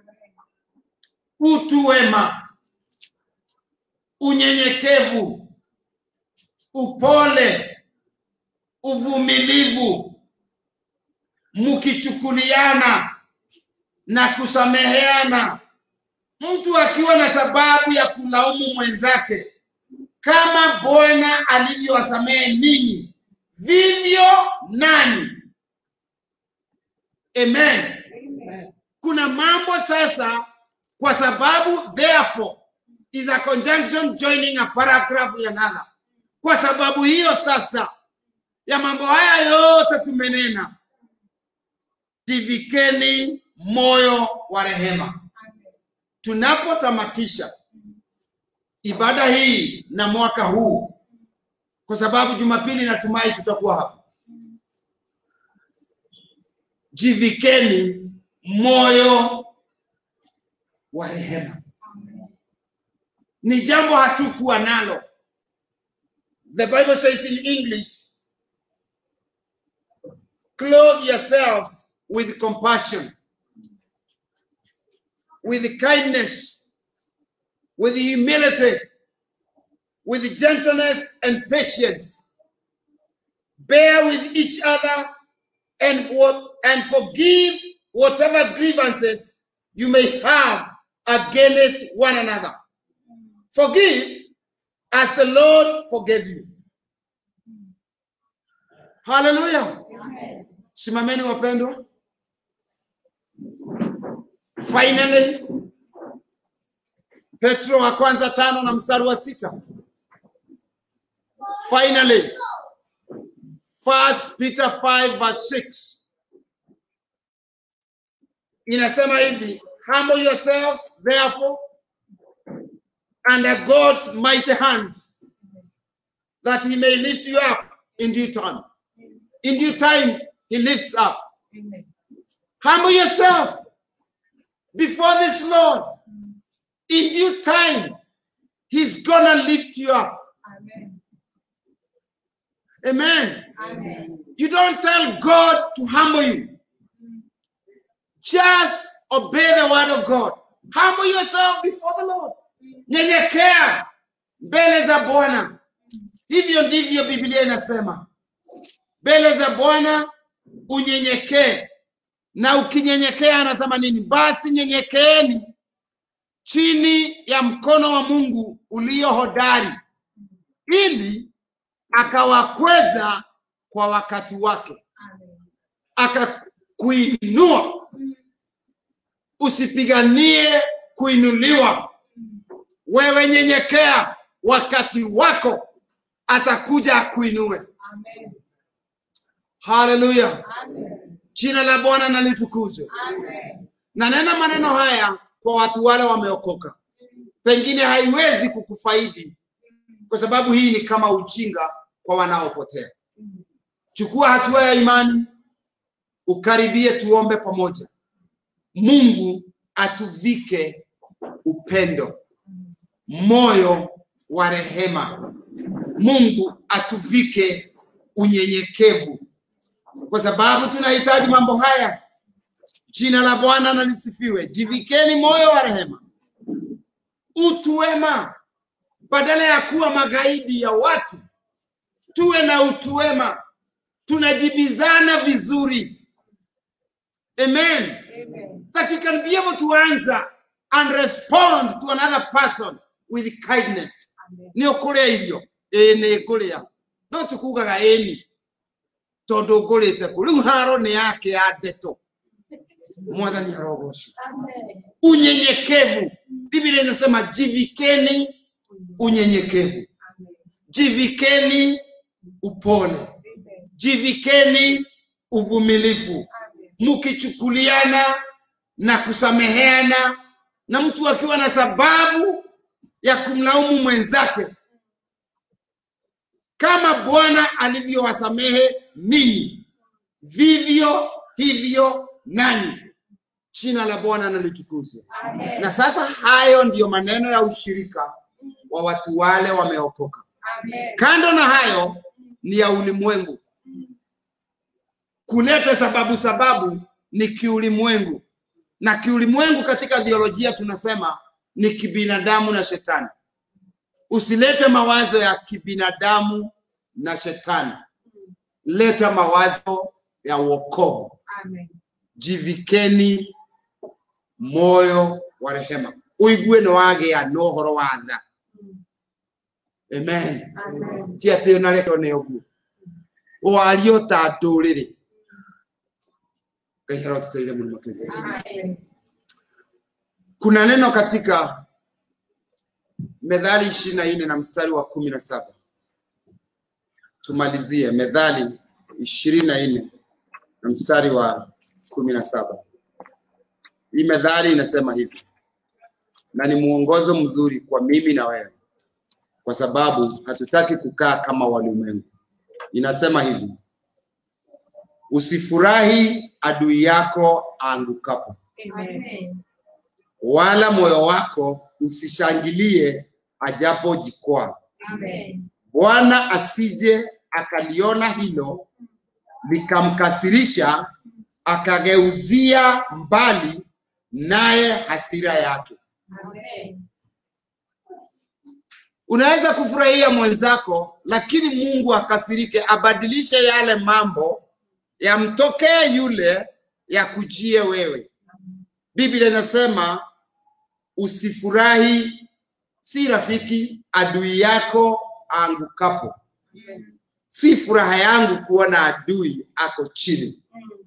utu wema, unyenyekevu, upole, uvumilivu, mkichukuliana na kusameheana, mtu akiwa na sababu ya kulaumu mwenzake, kama Bwana alivyowasamehe ninyi, vivyo nanyi. Amen. Amen. Kuna mambo sasa, kwa sababu therefore is a conjunction joining a paragraph in another. Kwa sababu hiyo sasa ya mambo haya yote tumenena, jivikeni moyo wa rehema. Tunapotamatisha ibada hii na mwaka huu, kwa sababu Jumapili natumai tutakuwa hapa, jivikeni moyo wa rehema. Ni jambo hatukuwa nalo. The Bible says in English, clothe yourselves with compassion, with kindness, with humility, with gentleness and patience. Bear with each other and, what, and forgive whatever grievances you may have against one another. Forgive as the Lord forgave you. Hallelujah. Amen. Simameni wapendwa. Finally, Petro wa kwanza tano na mstari wa sita. Finally, First Peter 5 verse 6 inasema hivi, humble yourselves therefore under God's mighty hand that he may lift you up in due time. In due time, he lifts up. Amen. Humble yourself before this Lord. In due time, He's gonna lift you up. Amen. Amen. Amen. You don't tell God to humble you. Just obey the word of God. Humble yourself before the Lord. Nyenyekea mbele za Bwana. Hivyo ndivyo Biblia inasema. Mbele za Bwana unyenyekee. Na ukinyenyekea anasema nini? Basi nyenyekeeni chini ya mkono wa Mungu ulio hodari ili akawakweza kwa wakati wake, Amen. akakuinua. Usipiganie kuinuliwa, wewe nyenyekea, wakati wako atakuja akuinue. Amen. Haleluya, Amen. jina la Bwana na litukuzwe. Amen. Na nena maneno haya kwa watu wale wameokoka, pengine haiwezi kukufaidi kwa sababu hii ni kama ujinga kwa wanaopotea. Chukua hatua ya imani, ukaribie, tuombe pamoja. Mungu atuvike upendo, moyo wa rehema. Mungu atuvike unyenyekevu, kwa sababu tunahitaji mambo haya. Jina la Bwana na lisifiwe. Jivikeni moyo wa rehema, utu wema, badala ya kuwa magaidi ya watu, tuwe na utu wema, tunajibizana vizuri. Amen. Amen. That you can be able to answer and respond to another person with kindness. Amen. nä å kå rä a irio ä nä ngå rä a no tå kugaga ĩni tondå ngå rä te kå rä u haro nä yake ya ndeto mwathani arogocwo Amen. unyenyekevu biblia inasema jivikeni unyenyekevu Amen. jivikeni upole Amen. jivikeni uvumilivu Amen. mkichukuliana na kusameheana na mtu akiwa na sababu ya kumlaumu mwenzake kama bwana alivyowasamehe ninyi vivyo hivyo nanyi jina la bwana nalitukuzwe Amen. na sasa hayo ndiyo maneno ya ushirika wa watu wale wameokoka Amen. kando na hayo ni ya ulimwengu kuleta sababu sababu ni kiulimwengu na kiulimwengu katika biolojia tunasema ni kibinadamu na shetani usilete mawazo ya kibinadamu na shetani leta mawazo ya wokovu Amen. jivikeni moyo wa rehema uigue nĩ wagĩa na ũhoro wa tha amen Amen. ti atĩ ũnarekwo nĩ ũguo wario ta ndũrĩrĩ ngai arotũteithia mũno makĩria Amen. kuna neno katika methali ishirini na nne na mstari wa kumi na saba tumalizie methali ishirini na nne na mstari wa kumi na saba hii methali inasema hivi na ni mwongozo mzuri kwa mimi na wewe kwa sababu hatutaki kukaa kama walimwengu inasema hivi usifurahi adui yako aangukapo Amen. wala moyo wako usishangilie ajapojikwaa. Amen. Bwana asije akaliona hilo likamkasirisha, akageuzia mbali naye hasira yake. Amen. Unaweza kufurahia mwenzako, lakini Mungu akasirike, abadilishe yale mambo yamtokee yule yakujie wewe. Biblia inasema usifurahi, si rafiki adui yako aangukapo. Amen. Si furaha yangu kuona adui ako chini,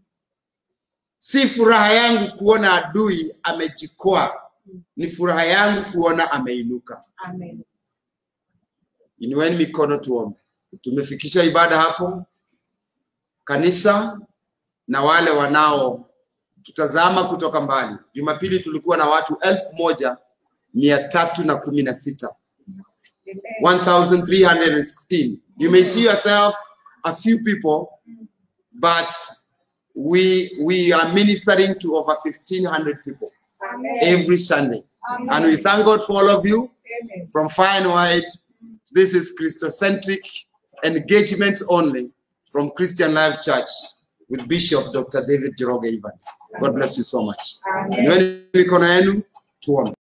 si furaha yangu kuona adui amejikwaa, ni furaha yangu kuona ameinuka. Amen. Inueni mikono tuombe. Tumefikisha ibada hapo. Kanisa na wale wanao tutazama kutoka mbali. Jumapili tulikuwa na watu elfu moja mia tatu na kumi na sita. 1,316. You may see yourself a few people, but we we are ministering to over 1,500 people Amen. every Sunday. Amen. And we thank God for all of you Amen. from far and wide. This is Christocentric engagements only from Christian Life Church with Bishop Dr. David Jeroge Evans. God bless you so much. Amen. Inueni mikono yenu tuombe.